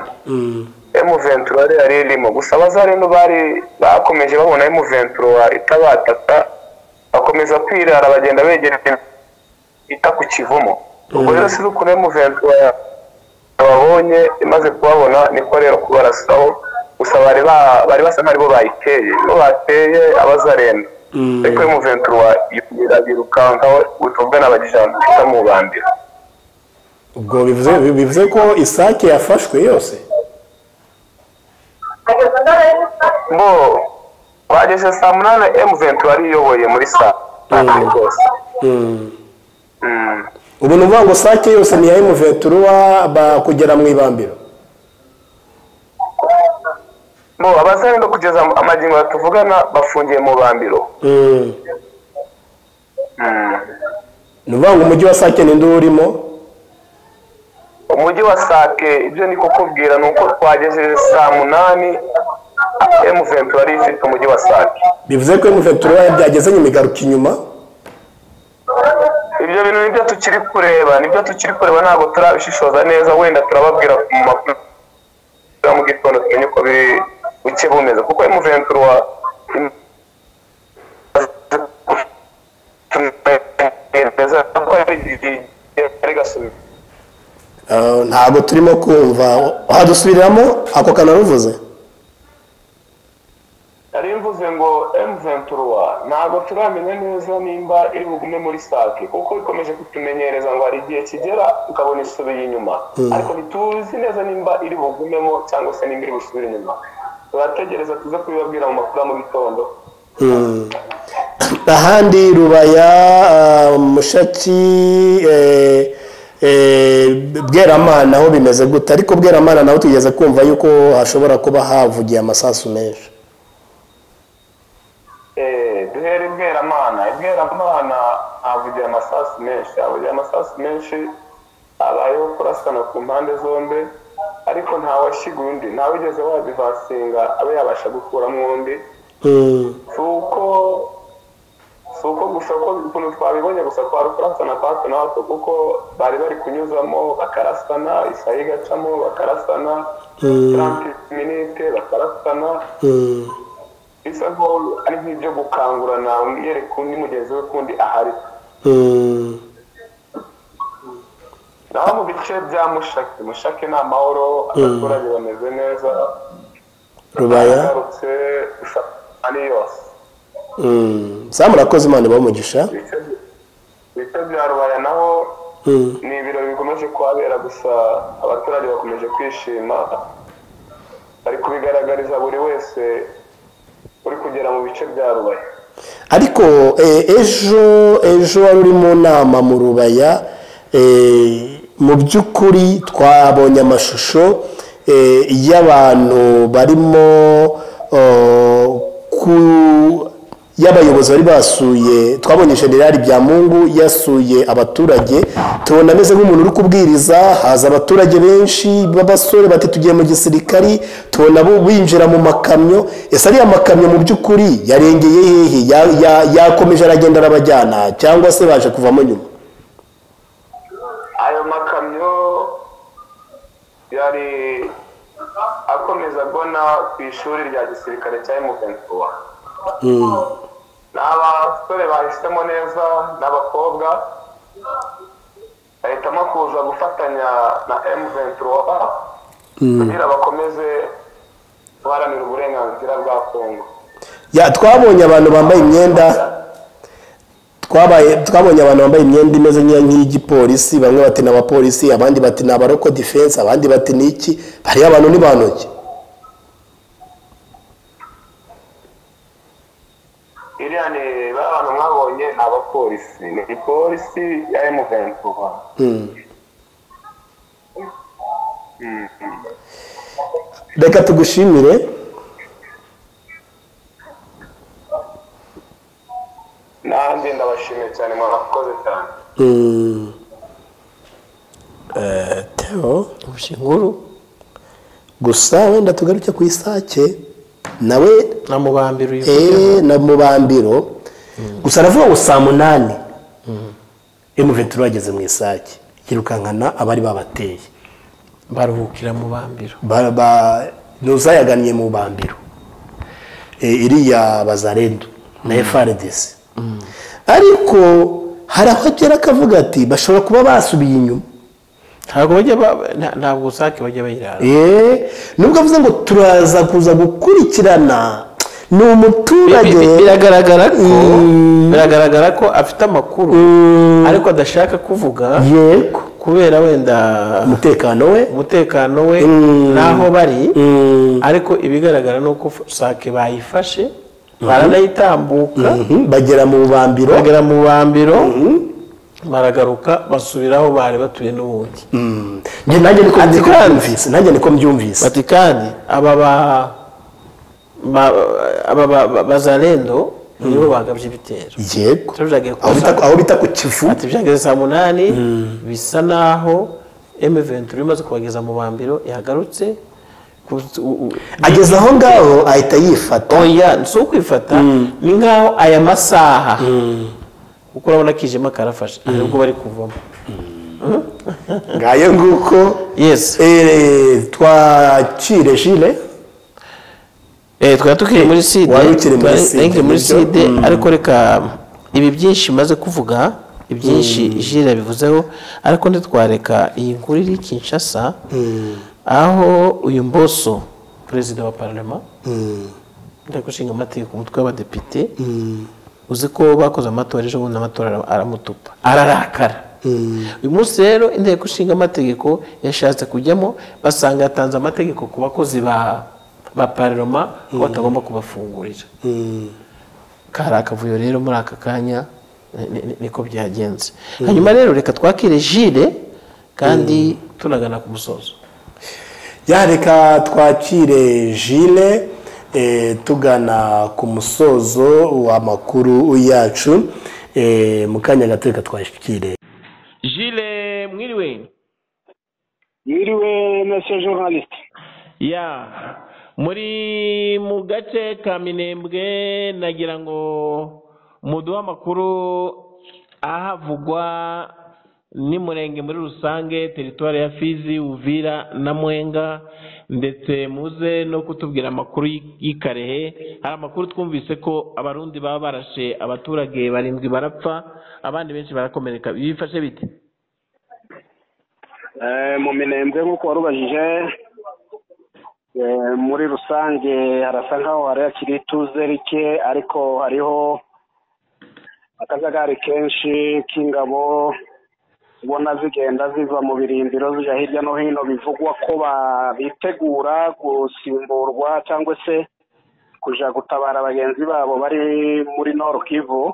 M23 yari yari irimo gusa abazarendo bari bakomeje babona M23 itabataka akomeza kwirara bagenda begera bita ku kivumo ubwo rero si ukuri emuventura babonye imaze kubabona niko rero kubarasaho gusa bari ba- bari basa nk'aribo bayiteye iyo bateye abazarenda ariko emuventura birukankaho utumve n'abagijani bita mu bandira
ubwo bivuze bivuze ko isake yafashwe yose
bo bageze saa munani emuventura ariyoboye muri saa munani rwose Mm.
ubu ni ukuvuga ngo sake yose ni iya emuventura ba- kugera mu ibambiro
bo abazarenda kugeza amagingo tuvugana bafungiye mu bambiro
Mm.
Mm.
ni ukuvuga ngo umujyi wa sake ni ndu urimo
umujyi wa sake ibyo ni kukubwira ni uko twagejeje saa munani emuventura ari ifite umujyi wa sake
bivuze ko emuventura byagezanye imigaruka inyuma
ibyo bintu nibyo tukiri kureba nibyo tukiri kureba ntabwo turabishishoza neza wenda turababwira mu makuru ya mu gitondo tumenye uko biri buke bumeze kuko emuventura wa tumenyereza ko ari ari gasubizo
Ah, ntabwo turimo kumva hadusubiriramo ako kanaruvuze
yari mvuze ngo M23 ntabwo turamenya neza nimba iri bugume muri SAC kuko ikomeje kutumenyereza ngo hari igihe kigera ukabona isubiye inyuma ariko ntituzi neza nimba iri bugumemo cyangwa se nimba iri busubire inyuma turategereza tuze kubibabwira mu makuru ya mu gitondo
Mm. ahandi rubaya ah, mushaki eh, eh, bweramana aho bimeze gute ariko bweramana naho tugeze kumva yuko hashobora kuba havugiye amasasu menshi
Eh, duhere ibweramana ibweramana havugiye amasasu menshi havugiye amasasu menshi habayeho kurasana ku mpande zombi ariko ntawashiga undi ntawigeze wadivansinga abe yabasha gukuramo undi
Mm.
si uko si uko gusa uko ukuntu twabibonye gusa twari kurasana kwa hato na hato kuko bari bari kunyuzamo bakarasana isaha igacamo bakarasana
Mm.
30 minute bakarasana
Mm.
bisa nkaho ari nk'ibyo gukangurana yereka undi mugenzi we kundi ahari
Mm.
naho mu bice bya mushake mushake ni amahoro abaturage bameze neza
rubaya
agarutse gusa ari yose
Mm. sa murakoze imana ibahe umugisha
Ibice- ibice bya rubaya naho
Mm.
ni ibirori bikomeje kuhabera gusa abaturage bakomeje kwishima bari kubigaragariza buri wese uri kugera mu bice bya rubaye
ariko eh, ejo ejo wari uri mu nama mu rubaya eh, mu by'ukuri twabonye amashusho eh, y'abantu barimo oh, ku- y'abayobozi bari basuye twabonye generali byamungu yasuye abaturage tubona ameze nk'umuntu uri kubwiriza haza abaturage benshi b'abasore bati tugiye mu gisirikari tubona bo binjira mu makamyo ese ariya makamyo mu by'ukuri yarengeye hehe Ya- ya- yakomeje aragenda arabajyana cyangwa se baje kuvamo nyuma
ayo makamyo yari akomeza agana ku ishuri rya gisirikare cya emuventura
Mm,
ni abasore bahisemo neza n'abakobwa bahitamo kuza gufatanya na emuventura
mm.
kugira bakomeze guharanira uburenganzira bwa kongo
Ya, twabonye abantu bambaye imyenda twabaye twabonye abantu bambaye imyenda imeze nk'iya- nk'iy'igipolisi bamwe bati ni abapolisi abandi bati ni abaroko defense abandi bati ni iki hariya abantu ni bantu ki
iriya ni ba bantu mwabonye ni abapolisi ni ipolisi ya emuventura
Mm. reka tugushimire
nanjye ndabashimiye cyane mwarakoze cyane
Mm. Eh, Theo
inkuru
gusa wenda tugaruke ku isake nawe
na mubambiro uyivugeho
eh, na mubambiro gusa aravuga ngo saa munani emuventura bageze mu isake yirukankana abari babateye
baruhukira mu bambiro
Ba- ba- ntuzayagannye mu bambiro Eh, iriya bazarendu na frdc ariko hari aho agera akavuga ati bashobora kuba basubiye inyuma
ntabwo bajya ba- nta- ntabwo usake bajya bayirara
Eh, nubwo avuze ngo turaza kuza gukurikirana ni
Bi-
umuturage
bi- biragaragara ko
Mm.
biragaragara ko afite amakuru
Mm.
ariko adashaka kuvuga
yego
kubera wenda
umutekano we
umutekano we
Mm.
n'aho bari
Mm.
ariko ibigaragara ni uko sake bayifashe baranayitambuka
Mhm, bagera mu bubambiro
bagera mu bambiro baragaruka basubira aho bari batuye n'ubundi
Mm. Njye nanjye niko
Ati
niko
kandi.
mbyumvise nanjye niko mbyumvise
bati kandi aba ba ba- aba ba- ba- bazarendo nibo bagabye ibitero
yego
turavuga ko
aho bita aho bita ku kivu
ati byageze saa munani bisa naho M23 imaze kubageza mu bambiro yagarutse ku- u- u-
ageze aho ngaho ahita yifata
oya si ukwifata ni nk'aho aya masaha kuko urabona kijima karafashe hari ubwo bari kuvamo
ngayo nguko
yes
eh, twakire jile
eh twari tukiri muri side
wari ukiri muri
twari-
side,
nari nkiri muri
nibyo?
side ariko reka ibi byinshi maze kuvuga ibyinshi jire yabivuzeho ariko ntitwareka iyi nkuru iri kinshasa aho uyu mboso perezida wa parlement inteko ishinga amategeko umutwe w'abadepite uzi ko bakoze amatora ejo bundi amatora ara- aramutupa ararakara uyu munsi rero inteko ishinga amategeko yashatse kujyamo basanga yatanze amategeko ku bakozi ba ba parloma ko batagomba kubafungurira kari akavuyo rero muri aka kanya ni- ni- niko byagenze hanyuma rero reka twakire jire kandi tunagana ku musozo
yareka twakire jile eh, tugana ku musozo w'amakuru yacu eh, mu kanya gato reka twakire
Jile mwiriwe
Yiriwe monsieur journalist.
ya muri mu gace ka minembwe nagira ngo muduhe amakuru ahavugwa n'umurenge muri rusange teritwari ya fizi uvira na mwenga ndetse muze no kutubwira amakuru y'i- y'ikarehe hari amakuru twumvise ko abarundi baba barashe abaturage barindwi barapfa abandi benshi barakomereka bifashe bite
Eh mu minembwe nk'uko warubajije eh, muri rusange harasa nkaho hari hakiri ituze rike ariko hariho akajagari kenshi k'ingabo ubona zigenda ziva mu birindiro zijya hirya no hino bivugwa ko ba- bitegura gusimburwa cyangwa se kuja gutabara bagenzi babo bari muri Nord Kivu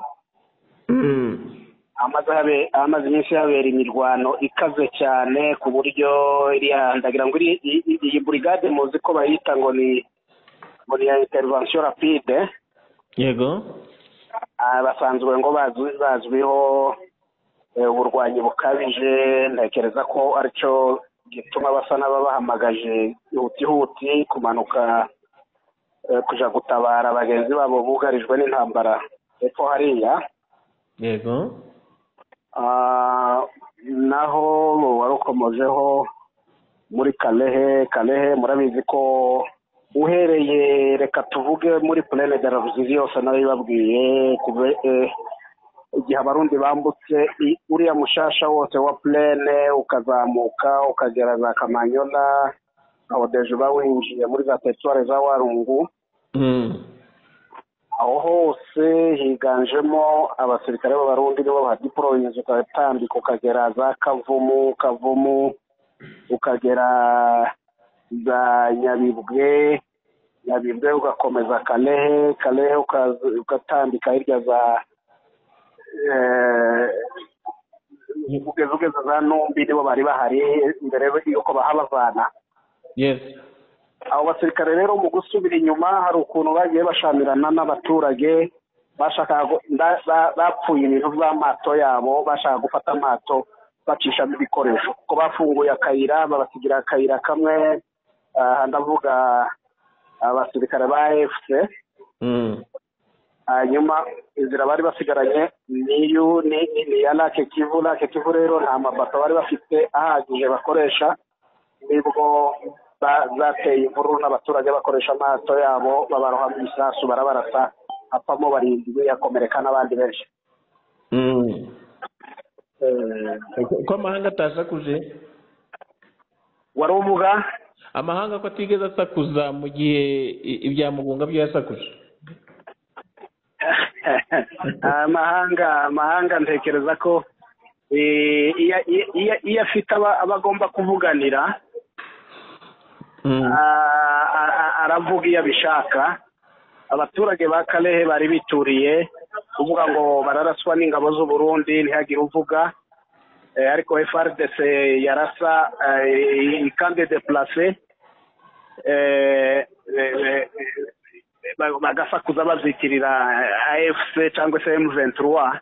hamaze habe- hamaze iminsi habera imirwano ikaze cyane ku buryo iriya ndagira ngo iri- i- i- iyi burigade muzi ko bayita ngo ni ngo ni iya intervention rapide
yego
Ah, basanzwe ngo bazwi- bazwiho eh, uburwanyi bukabije ntekereza ko aricyo gituma basa n'ababahamagaje ihutihuti kumanuka eh, kuja gutabara bagenzi babo bugarijwe n'intambara hepfo hariya
yego
Ah, naho warukomojeho muri Kalehe Kalehe murabizi ko uhereye reka tuvuge muri Plaine de la Ruzizi yose narabibabwiye kuve eh, igihe abarundi bambutse i- uriya mushasha wose wa Plaine ukazamuka ukagera za Kamanyola aho deje bawinjiye muri za teritwari za Warungu
Mm.
aho hose higanjemo abasirikare b'abarundi nibo ba diporoyinzi ugatambika ukagera za kavumu kavumu ukagera za nyabibwe nyabibwe ugakomeza kalehe kalehe ukaza- ugatambika hirya za eh, ugeze ugeze za numbi nibo bari bahari mbere y'uko bahabavana
yes
abo basirikare rero mu gusubira inyuma hari ukuntu bagiye bashamirana n'abaturage bashakaga gu- ba- ba- bapfuye ibintu by'amato yabo bashaka gufata amato bacishamo ibikoresho kuko bafunguye akayira babasigira akayira kamwe ah, ndavuga abasirikare ba efuse
Mm.
hanyuma inzira bari basigaranye niyu ni ni- ni iya lake kivu lake kivu rero nta mabato bari bafite ahagije bakoresha nibwo ba- zateye imvururu n'abaturage bakoresha amato yabo babarohamo ibisasu barabarasa apamo barindwi yakomereka n'abandi benshi Eh,
ko amahanga atasakuje
wari uvuga
amahanga ko atigeze asakuza mu gihe i- ibya mugunga byo yasakuje
amahanga amahanga ntekereza ko eh, iyo iyo- iyo afite aba aba agomba kuvuganira a- a- a- aravuga iyo abishaka abaturage ba karehe bari bituriye kuvuga ngo bararaswa n'ingabo z'u Burundi ntihagire uvuga Eh, ariko FRDC yarasa eh, ikande deplace eh, eh, eh, ba- bagasakuza bazitirira AFC cyangwa se M23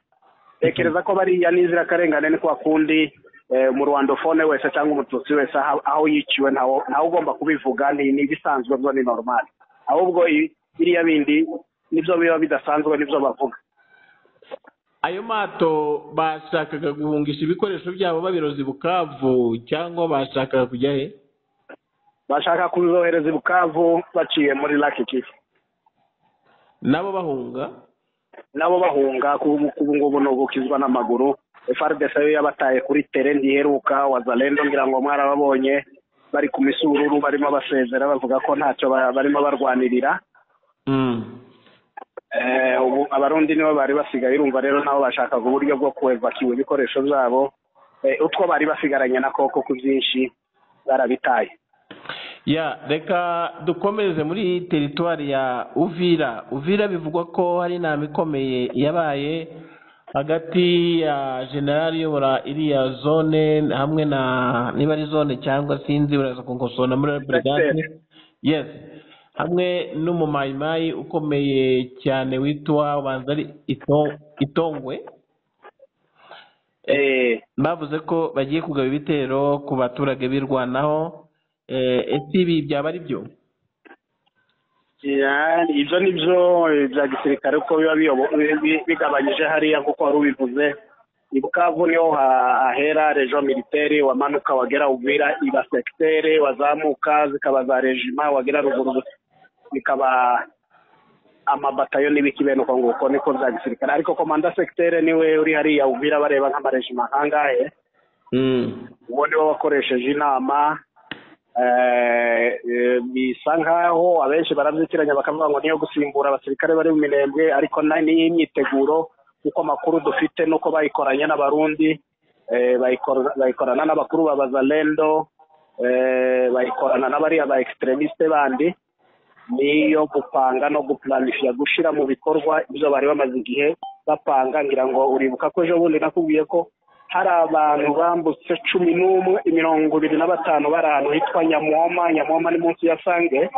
tekereza ko bariya n'inzirakarengane ni kwa kundi eh, umurwandofone wese cyangwa umututsi wese aho aho yiciwe ntawe ntawe ugomba kubivuga ni ni ibisanzwe byo ni normali ahubwo i- biriya bindi nibyo biba bidasanzwe nibyo bavuga
ayo mato bashakaga guhungisha ibikoresho byabo babiroza i bukavu cyangwa bashakaga kujya he
bashaka kuzohereza i bukavu baciye muri laki kivu
nabo bahunga
nabo bahunga ku ku- ubu ngubu ni ugukizwa n'amaguru FRDC yo yabataye kuri tere ntiheruka wazalendo ngira ngo mwarababonye bari ku misururu barimo basezera bavuga ko ntacyo ba- barimo barwanirira Eh, ubu abarundi nibo bari basigaye urumva rero nabo bashakaga uburyo bwo kuevakiwa ibikoresho byabo Eh, utwo bari basigaranye na koko ku byinshi barabitaye
ya reka dukomereze muri teritwari ya uvira uvira bivugwa ko hari inama ikomeye yabaye hagati ya generali uyobora iriya zone hamwe na niba ari zone cyangwa sinzi uraza kunkosora muri burigade yes hamwe n'umumayimayi ukomeye cyane witwa ubanza ari Ito- itongwe
Eh,
bavuze ko bagiye kugaba ibitero ku baturage birwanaho Eh, ese ibi byaba ari byo
Ya, ibyo ni byo bya gisirikare uko biba biyobo- bi- bi- bigabanyije hariya kuko wari ubivuze i bukavu niho ha- hahera rejo militeri wamanuka wagera uvira iba sekitere wazamuka zikaba za rejima wagera ruguru bikaba amabatayo n'ibiki bene uko nguko niko bya gisirikare ariko komanda sekitere niwe uri hariya uvira bareba nk'amarejima nkangahe uwo niwe wakoresheje inama eh, eh, bisa nkaho abenshi barabyikiranya bakavuga ngo niyo gusimbura abasirikare bari mu minembwe ariko na- ni imyiteguro kuko amakuru dufite nuko bayikoranye n'abarundi eh, bayikora- bayikorana n'abakuru ba bazalendo eh, bayikorana n'abariya ba extremiste bandi niyo gupanga no guplanifya gushyira mu bikorwa ibyo bari bamaze igihe bapanga ngira ngo uribuka ko ejo bundi nakubwiye ko hari abantu bambutse cumi n'umwe mirongo ibiri na batanu bari ahantu hitwa nyamwoma nyamwoma ni munsi ya sange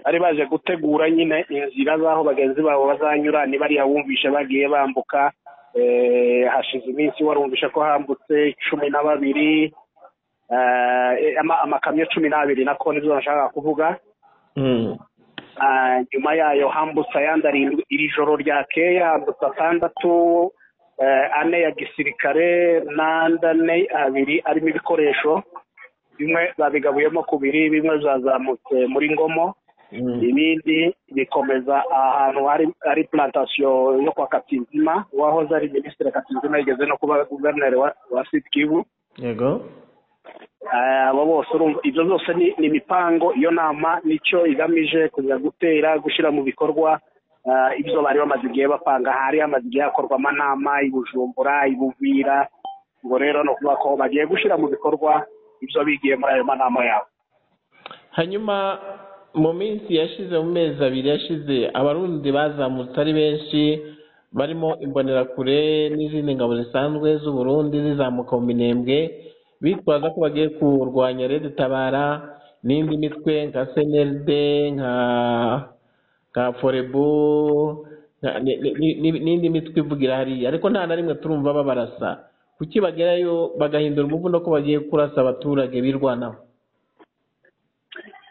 bari baje gutegura nyine inzira z'aho bagenzi babo bazanyura nibariya wumvishe bagiye bambuka eh, hashize iminsi warumvishe ko hambutse cumi na babiri eh, ama- amakamyo cumi n'abiri nako nibyo nashakaga kuvuga Ah, nyuma yayo hambutse ayandi arindwi iri joro ryakeye hambutse atandatu eh, ane ya gisirikare n'andi ane abiri arimo ibikoresho bimwe babigabuyemo kubiri bimwe byazamutse muri ngomo ibindi bikomeza ahantu hari ari plantasiyo yo kwa katinzima wahoze ari minisitiri katinzima yigeze no kuba guverineri wa, wa sud kivu
yego
Eh, abo bose urumva ibyo byose ni ni imipango iyo nama nicyo igamije kujya gutera gushyira mu bikorwa eh, ibyo bari bamaze igihe bapanga hari hamaze igihe hakorwa amanama i bujumbura i buvira ngo rero ni ukuvuga ko bagiye gushyira mu bikorwa ibyo bigiye muri ayo manama yabo
hanyuma mu minsi yashize mu mezi abiri yashize abarundi bazamutse ari benshi barimo imbonerakure n'izindi ngabo zisanzwe z'u Burundi zizamuka mu minembwe bitwaza ko bagiye kurwanya Red Tabara n'indi mitwe nka CNLD nka nka Forebu nka- ni- ni- ni- n'indi mitwe ivugira hariya ariko nta na rimwe turumva babarasa kuki bagerayo bagahindura umuvuno ko bagiye kurasa abaturage birwanaho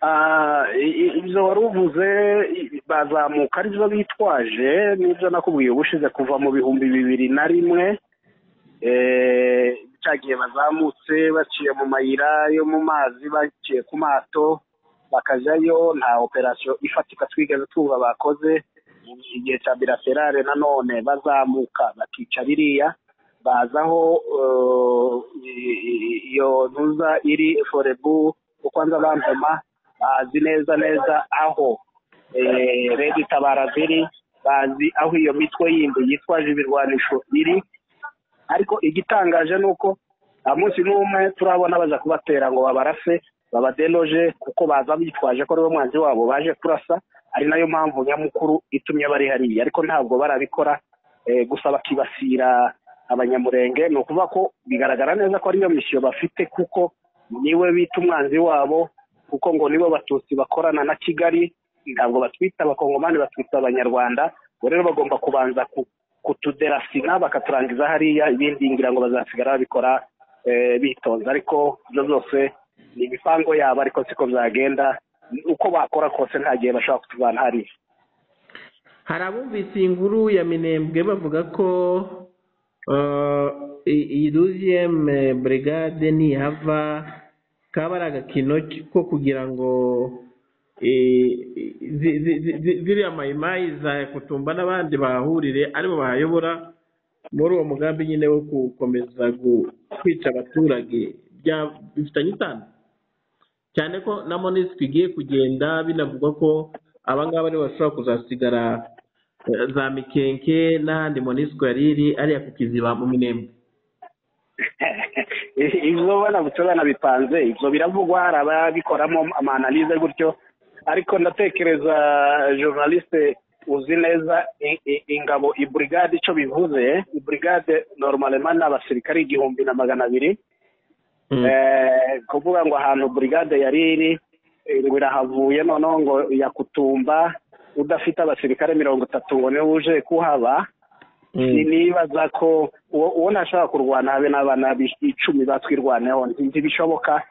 Ah, i- i- ibyo wari uvuze i- bazamuka ari byo bitwaje n'ibyo nakubwiye ubushize kuva mu bihumbi bibiri na rimwe eh, cya gihe bazamutse baciye mu mayira yo mu mazi baciye ku mato bakajyayo nta operasiyo ifatika twigeze twumva bakoze igihe cya biraserare nanone bazamuka bakica biriya baza aho eh, i- iyo ntuza iri forebu uko nza bantoma bazi neza neza aho eh, redi tabara ziri bazi aho iyo mitwe yindi yitwaje ibirwanisho iri ariko igitangaje ni uko nta munsi n'umwe turabona baza kubatera ngo babarase babadenoje kuko baza bitwaje ko ariwe mwanzi wabo baje kurasa ari nayo mpamvu nyamukuru itumye bari hariya ariko ntabwo barabikora eh, gusa bakibasira abanyamurenge ni ukuvuga ko bigaragara neza ko ariyo misiyo bafite kuko niwe bita umwanzi wabo kuko ngo nibo batutsi bakorana na kigali ntabwo batwita abakongomani batwita abanyarwanda ubwo rero bagomba kubanza ku- kutuderasina bakaturangiza hariya ibindi ngira ngo bazasigara babikora eh, bitonze ariko ibyo byose ni imipango yabo ariko siko byagenda uko bakora kose nta gihe bashobora kutuvana hariya
hari abumvise iyi nkuru ya minembwe bavuga ko eh, i- iyi duziyeme burigade nihava kaba ari agakino ko kugira ngo eh, zi- zi- zi- zi- ziriya mayimayi za kutumba n'abandi bahahurire aribo bahayobora muri uwo mugambi nyine wo gukomeza gu- kwica abaturage bya- bifitanye isano cyane ko na monisike igiye kugenda binavugwa ko abangaba aribo bashobora kuzasigara eh, za mikenke n'ahandi monisike yari iri ariya kukiziba mu minembwe
ibyo ubona gusa banabipanze ibyo biravugwa hari ababikoramo amananize gutyo ariko ndatekereza journaliste uzi neza i- i- ingabo iburigade icyo bivuze iburigade normalema ni abasirikare igihumbi na magana abiri Eh, kuvuga ngo ahantu burigade yari iri eh, ngo irahavuye noneho ngo yakutumba udafite abasirikare mirongo itatu ngo niwe uje kuhaba ni- nibaza ko uwo uwo ntashobora kurwana habe n'abana bi- icumi batwirwaneho ntibishoboka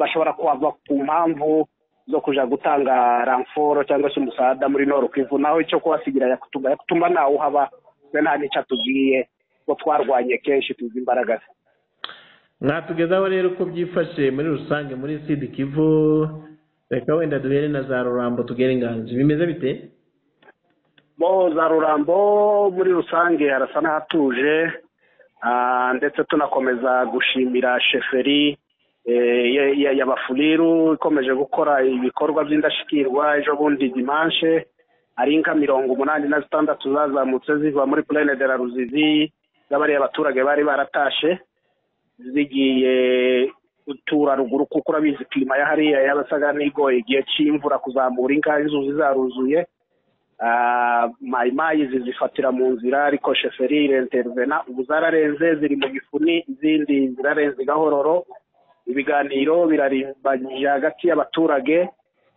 bashobora kuhava ku mpamvu zo kuja gutanga ramforo cyangwa se umusada muri nord kivu naho icyo kuhasigira yakutumba yakutumba nawe uhaba we nta n'icyo atubwiye ko twarwanye kenshi tuzi imbaraga ze
mwatugezaho rero uko byifashe muri rusange muri sud kivu reka wenda duhere na za rurambo tugere inganzi bimeze bite
bo za rurambo muri rusange harasa n'ahatuje ah, ndetse tunakomeza gushimira sheferi eh, ya- ya- ya bafuriru ikomeje gukora ibikorwa by'indashyikirwa ejo bundi dimanshe ari inka mirongo umunani na zitandatu zazamutse ziva muri purene de la ruzizi z'abariya abaturage bari baratashe zigiye gutura ruguru kuko urabizi kirima ya hariya yabasaga n'igoye igihe cy'imvura kuzamura inka inzuzi zaruzuye Ah, mayimayi zizifatira mu nzira ariko sheferi irentervena ubu zararenze ziri mu gifuni izindi zirarenze gahororo ibiganiro birarimbanyije hagati y'abaturage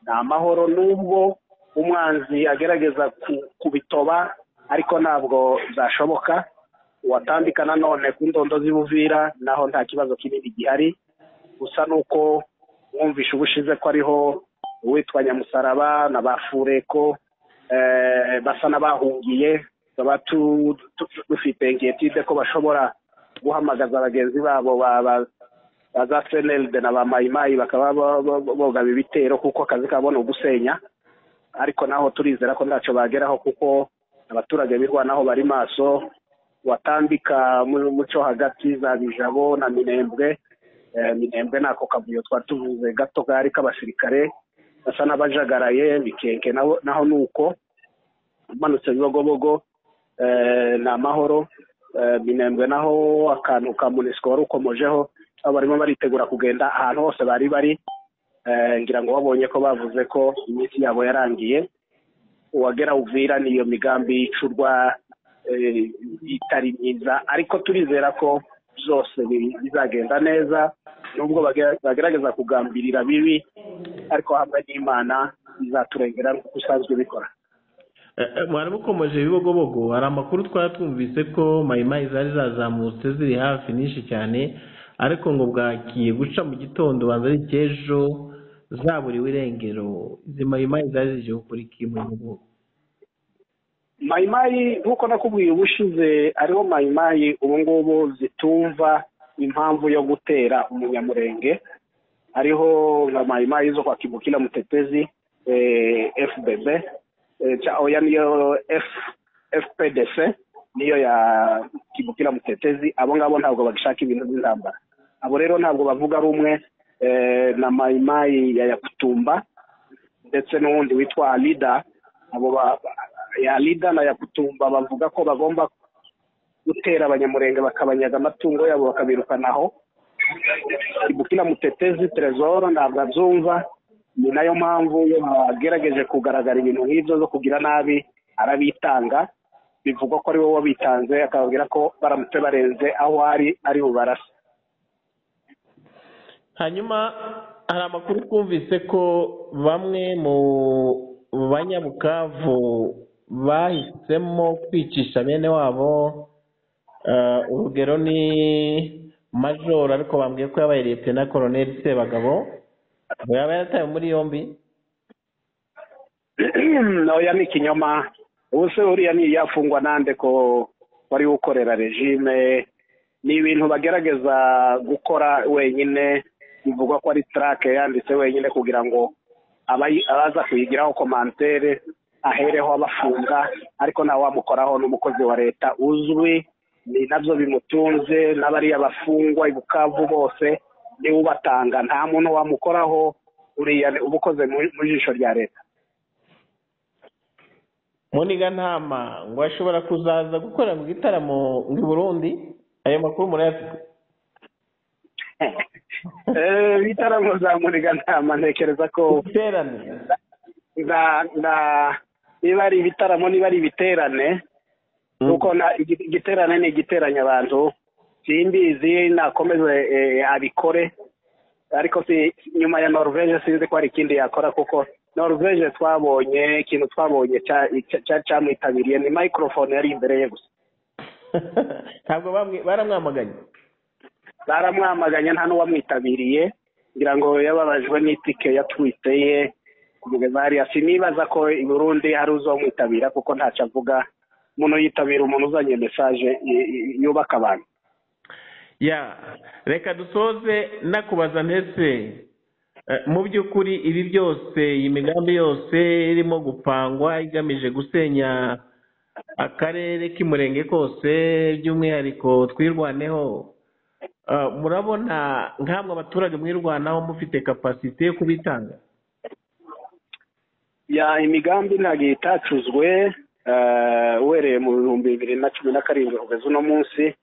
ni amahoro n'ubwo umwanzi agerageza ku- kubitoba ariko ntabwo byashoboka uwatambika nanone ku ndondo z'ibuvira naho nta kibazo kinini gihari gusa ni uko mwumvishe ubushize ko ariho uwitwa nyamusaraba na ba fureko eh, basa n'abahungiye baba tu- tu- tu- dufite ingetide ko bashobora guhamagaza bagenzi babo ba- ba- ba za senelde na ba mayimayi bakaba bo- bo- bo- bogaba ibitero kuko akazi kabo ni ugusenya ariko naho turizera ko ntacyo bageraho kuko abaturage birwanaho bari maso watambika mu muco hagati za bijabo na minembwe Eh, minembwe nako kavuyo twari tuvuze gato kari k'abasirikare basa n'abajagaraye mikenke naho naho ni uko umanutse bibogobogo eh, ni amahoro Eh, minembwe naho akantu ka munisiko wari ukomojeho aho barimo baritegura kugenda ahantu hose bari bari Eh, ngira ngo babonye ko bavuze ko iminsi yabo yarangiye uwagera uvira n'iyo migambi yicurwa eh, itari myiza ariko turizera ko byose bi- bizagenda neza nubwo bage- bagerageza kugambirira bibi ariko hamwe n'imana izaturengera nk'uko usanzwe bikora
Eh, eh, mwari mukomeje ibibogobogo hari amakuru twari twumvise ko mayimayi zari zazamutse ziri hafi nyinshi cyane ariko ngo bwagiye guca mu gitondo banza ari icy'ejo zaburiwe irengero izi mayimayi zari zigiye gukora iki mu bibogobogo
mayimayi nk'uko nakubwiye ubushize ariho mayimayi ubu ngubu zitumva impamvu yo gutera umunyamurenge ariho nka mayimayi zo kwa kibukira mutetezi eh, fbb cha oya niyo F fpdc niyo ya kibukira mutetezi abo ngabo ntabwo bagishaka ibintu by'intambara abo rero ntabwo bavuga rumwe eh, na mayimayi ya yakutumba ndetse n'uwundi witwa alida abo ba- ba- ya alida na yakutumba bavuga ko bagomba gutera abanyamurenge bakabanyaga amatungo yabo bakabirukanaho ibukira mutetezi trezor ntabwo abyumva ni nayo mpamvu iyo bagerageje kugaragara ibintu nk'ibyo zo kugira nabi arabitanga bivugwa ko ari wowe wabitanze akababwira ko baramutse barenze aho ari ari bubarase
hanyuma hari amakuru twumvise ko bamwe mu banyabukavu bahisemo kwicisha bene wabo Eh, urugero ni majoro ariko bambwiye ko yabaye liyetena koroneli sebagabo ngo yaba yaratawe muri yombi
noya ni ikinyoma ubu se uriya ni yafungwa nande ko wari ukorera regime ni ibintu bagerageza gukora wenyine bivugwa ko ari tarake yanditse wenyine kugira ngo abayi- abaza kuyigiraho komantere ahereho abafunga ariko nta wamukoraho n'umukozi wa leta uzwi ni nabyo bimutunze n'abariya bafungwa i bukavu bose niwe ubatanga nta muntu wamukoraho uriya ni- uba ukoze mu- mu jisho rya leta
muniga ntama ngo ashobora kuzaza gukorera mu gitaramo i burundi ayo makuru murayafite
Eh, ibitaramo za muriga ntama ntekereza ko
iterane
na na niba ari ibitaramo niba ari ibiterane kuko na- igi- igiterane ni igiteranya abantu simbizi nakomeze eh, abikore ariko si nyuma ya norvege sinzi ko hari ikindi yakora kuko norvege twabonye ikintu twabonye cya- cya- cya- cyamwitabiriye ni microphone yari imbere ye gusa
ntabwo bamwe- baramwamaganye
baramwamaganye nta n'uwamwitabiriye kugira ngo yababajwe n'itike yatwite ye kumugeza hariya sinibaza ko i burundi hari uzamwitabira kuko ntacyo avuga umuntu yitabira umuntu uzanye mesaje y- y- yubaka abantu
ya reka dusoze nakubaza ndetse eh, mu by'ukuri ibi byose iyi migambi yose irimo gupangwa igamije gusenya akarere k'umurenge kose by'umwihariko twirwaneho eh, murabona nk'amwe abaturage mwirwanaho mufite kapasite yo kubitanga
ya imigambi ntabwo itacuzwe eh, uhereye mu bihumbi bibiri na cumi na karindwi kugeza uno munsi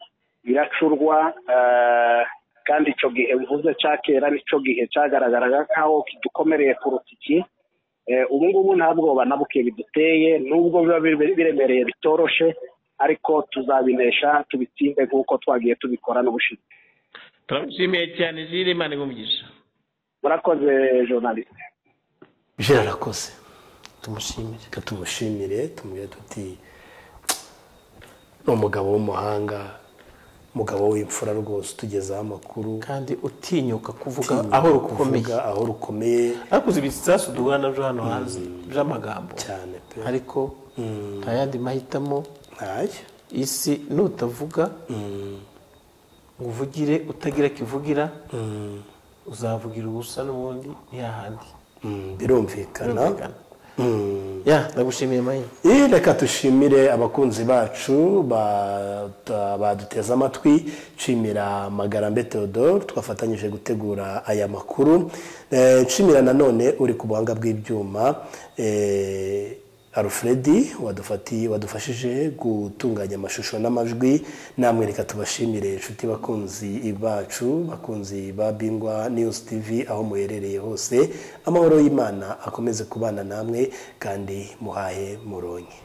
iracurwa eh, kandi icyo gihe mvuze cya kera nicyo gihe cyagaragaraga nk'aho kidukomereye ku rutiki Eh, ubu ngubu nta bwoba na buke biduteye nubwo biba bire- biremereye bitoroshe ariko tuzabinesha tubitsinde nk'uko twagiye tubikora n'ubushize
turabishimiye cyane jire imana ibumugisha
murakoze journaliste
jera arakoze
tumushimire
reka tumushimire tumubwire tuti ni umugabo w'umuhanga umugabo w'imfura rwose utugezaho amakuru
kandi utinyuka kuvuga aho rukomeye
kuvuga aho rukomeye
ariko uzi ibisasu duhura nabyo hano hanze by'amagambo
cyane pe
ariko nta yandi mahitamo
ntayo
isi nutavuga ngo uvugire utagira kivugira uzavugira ubusa n'ubundi ntihahandi
Mm, birumvikana
Birumvikana.
Mm.
ya ndagushimiye mayine
Eh, reka tushimire abakunzi bacu bata- baduteze amatwi nshimira magarambe theodore twafatanyije gutegura aya makuru Eh, nshimira nanone uri ku buhanga bw'ibyuma eh, alfredi wadufati- wadufashije gutunganya amashusho n'amajwi namwe reka tubashimire inshuti bakunzi bacu bakunzi ba bingwa news tv aho muherereye hose amahoro y'imana akomeze kubana namwe kandi muhahe muronke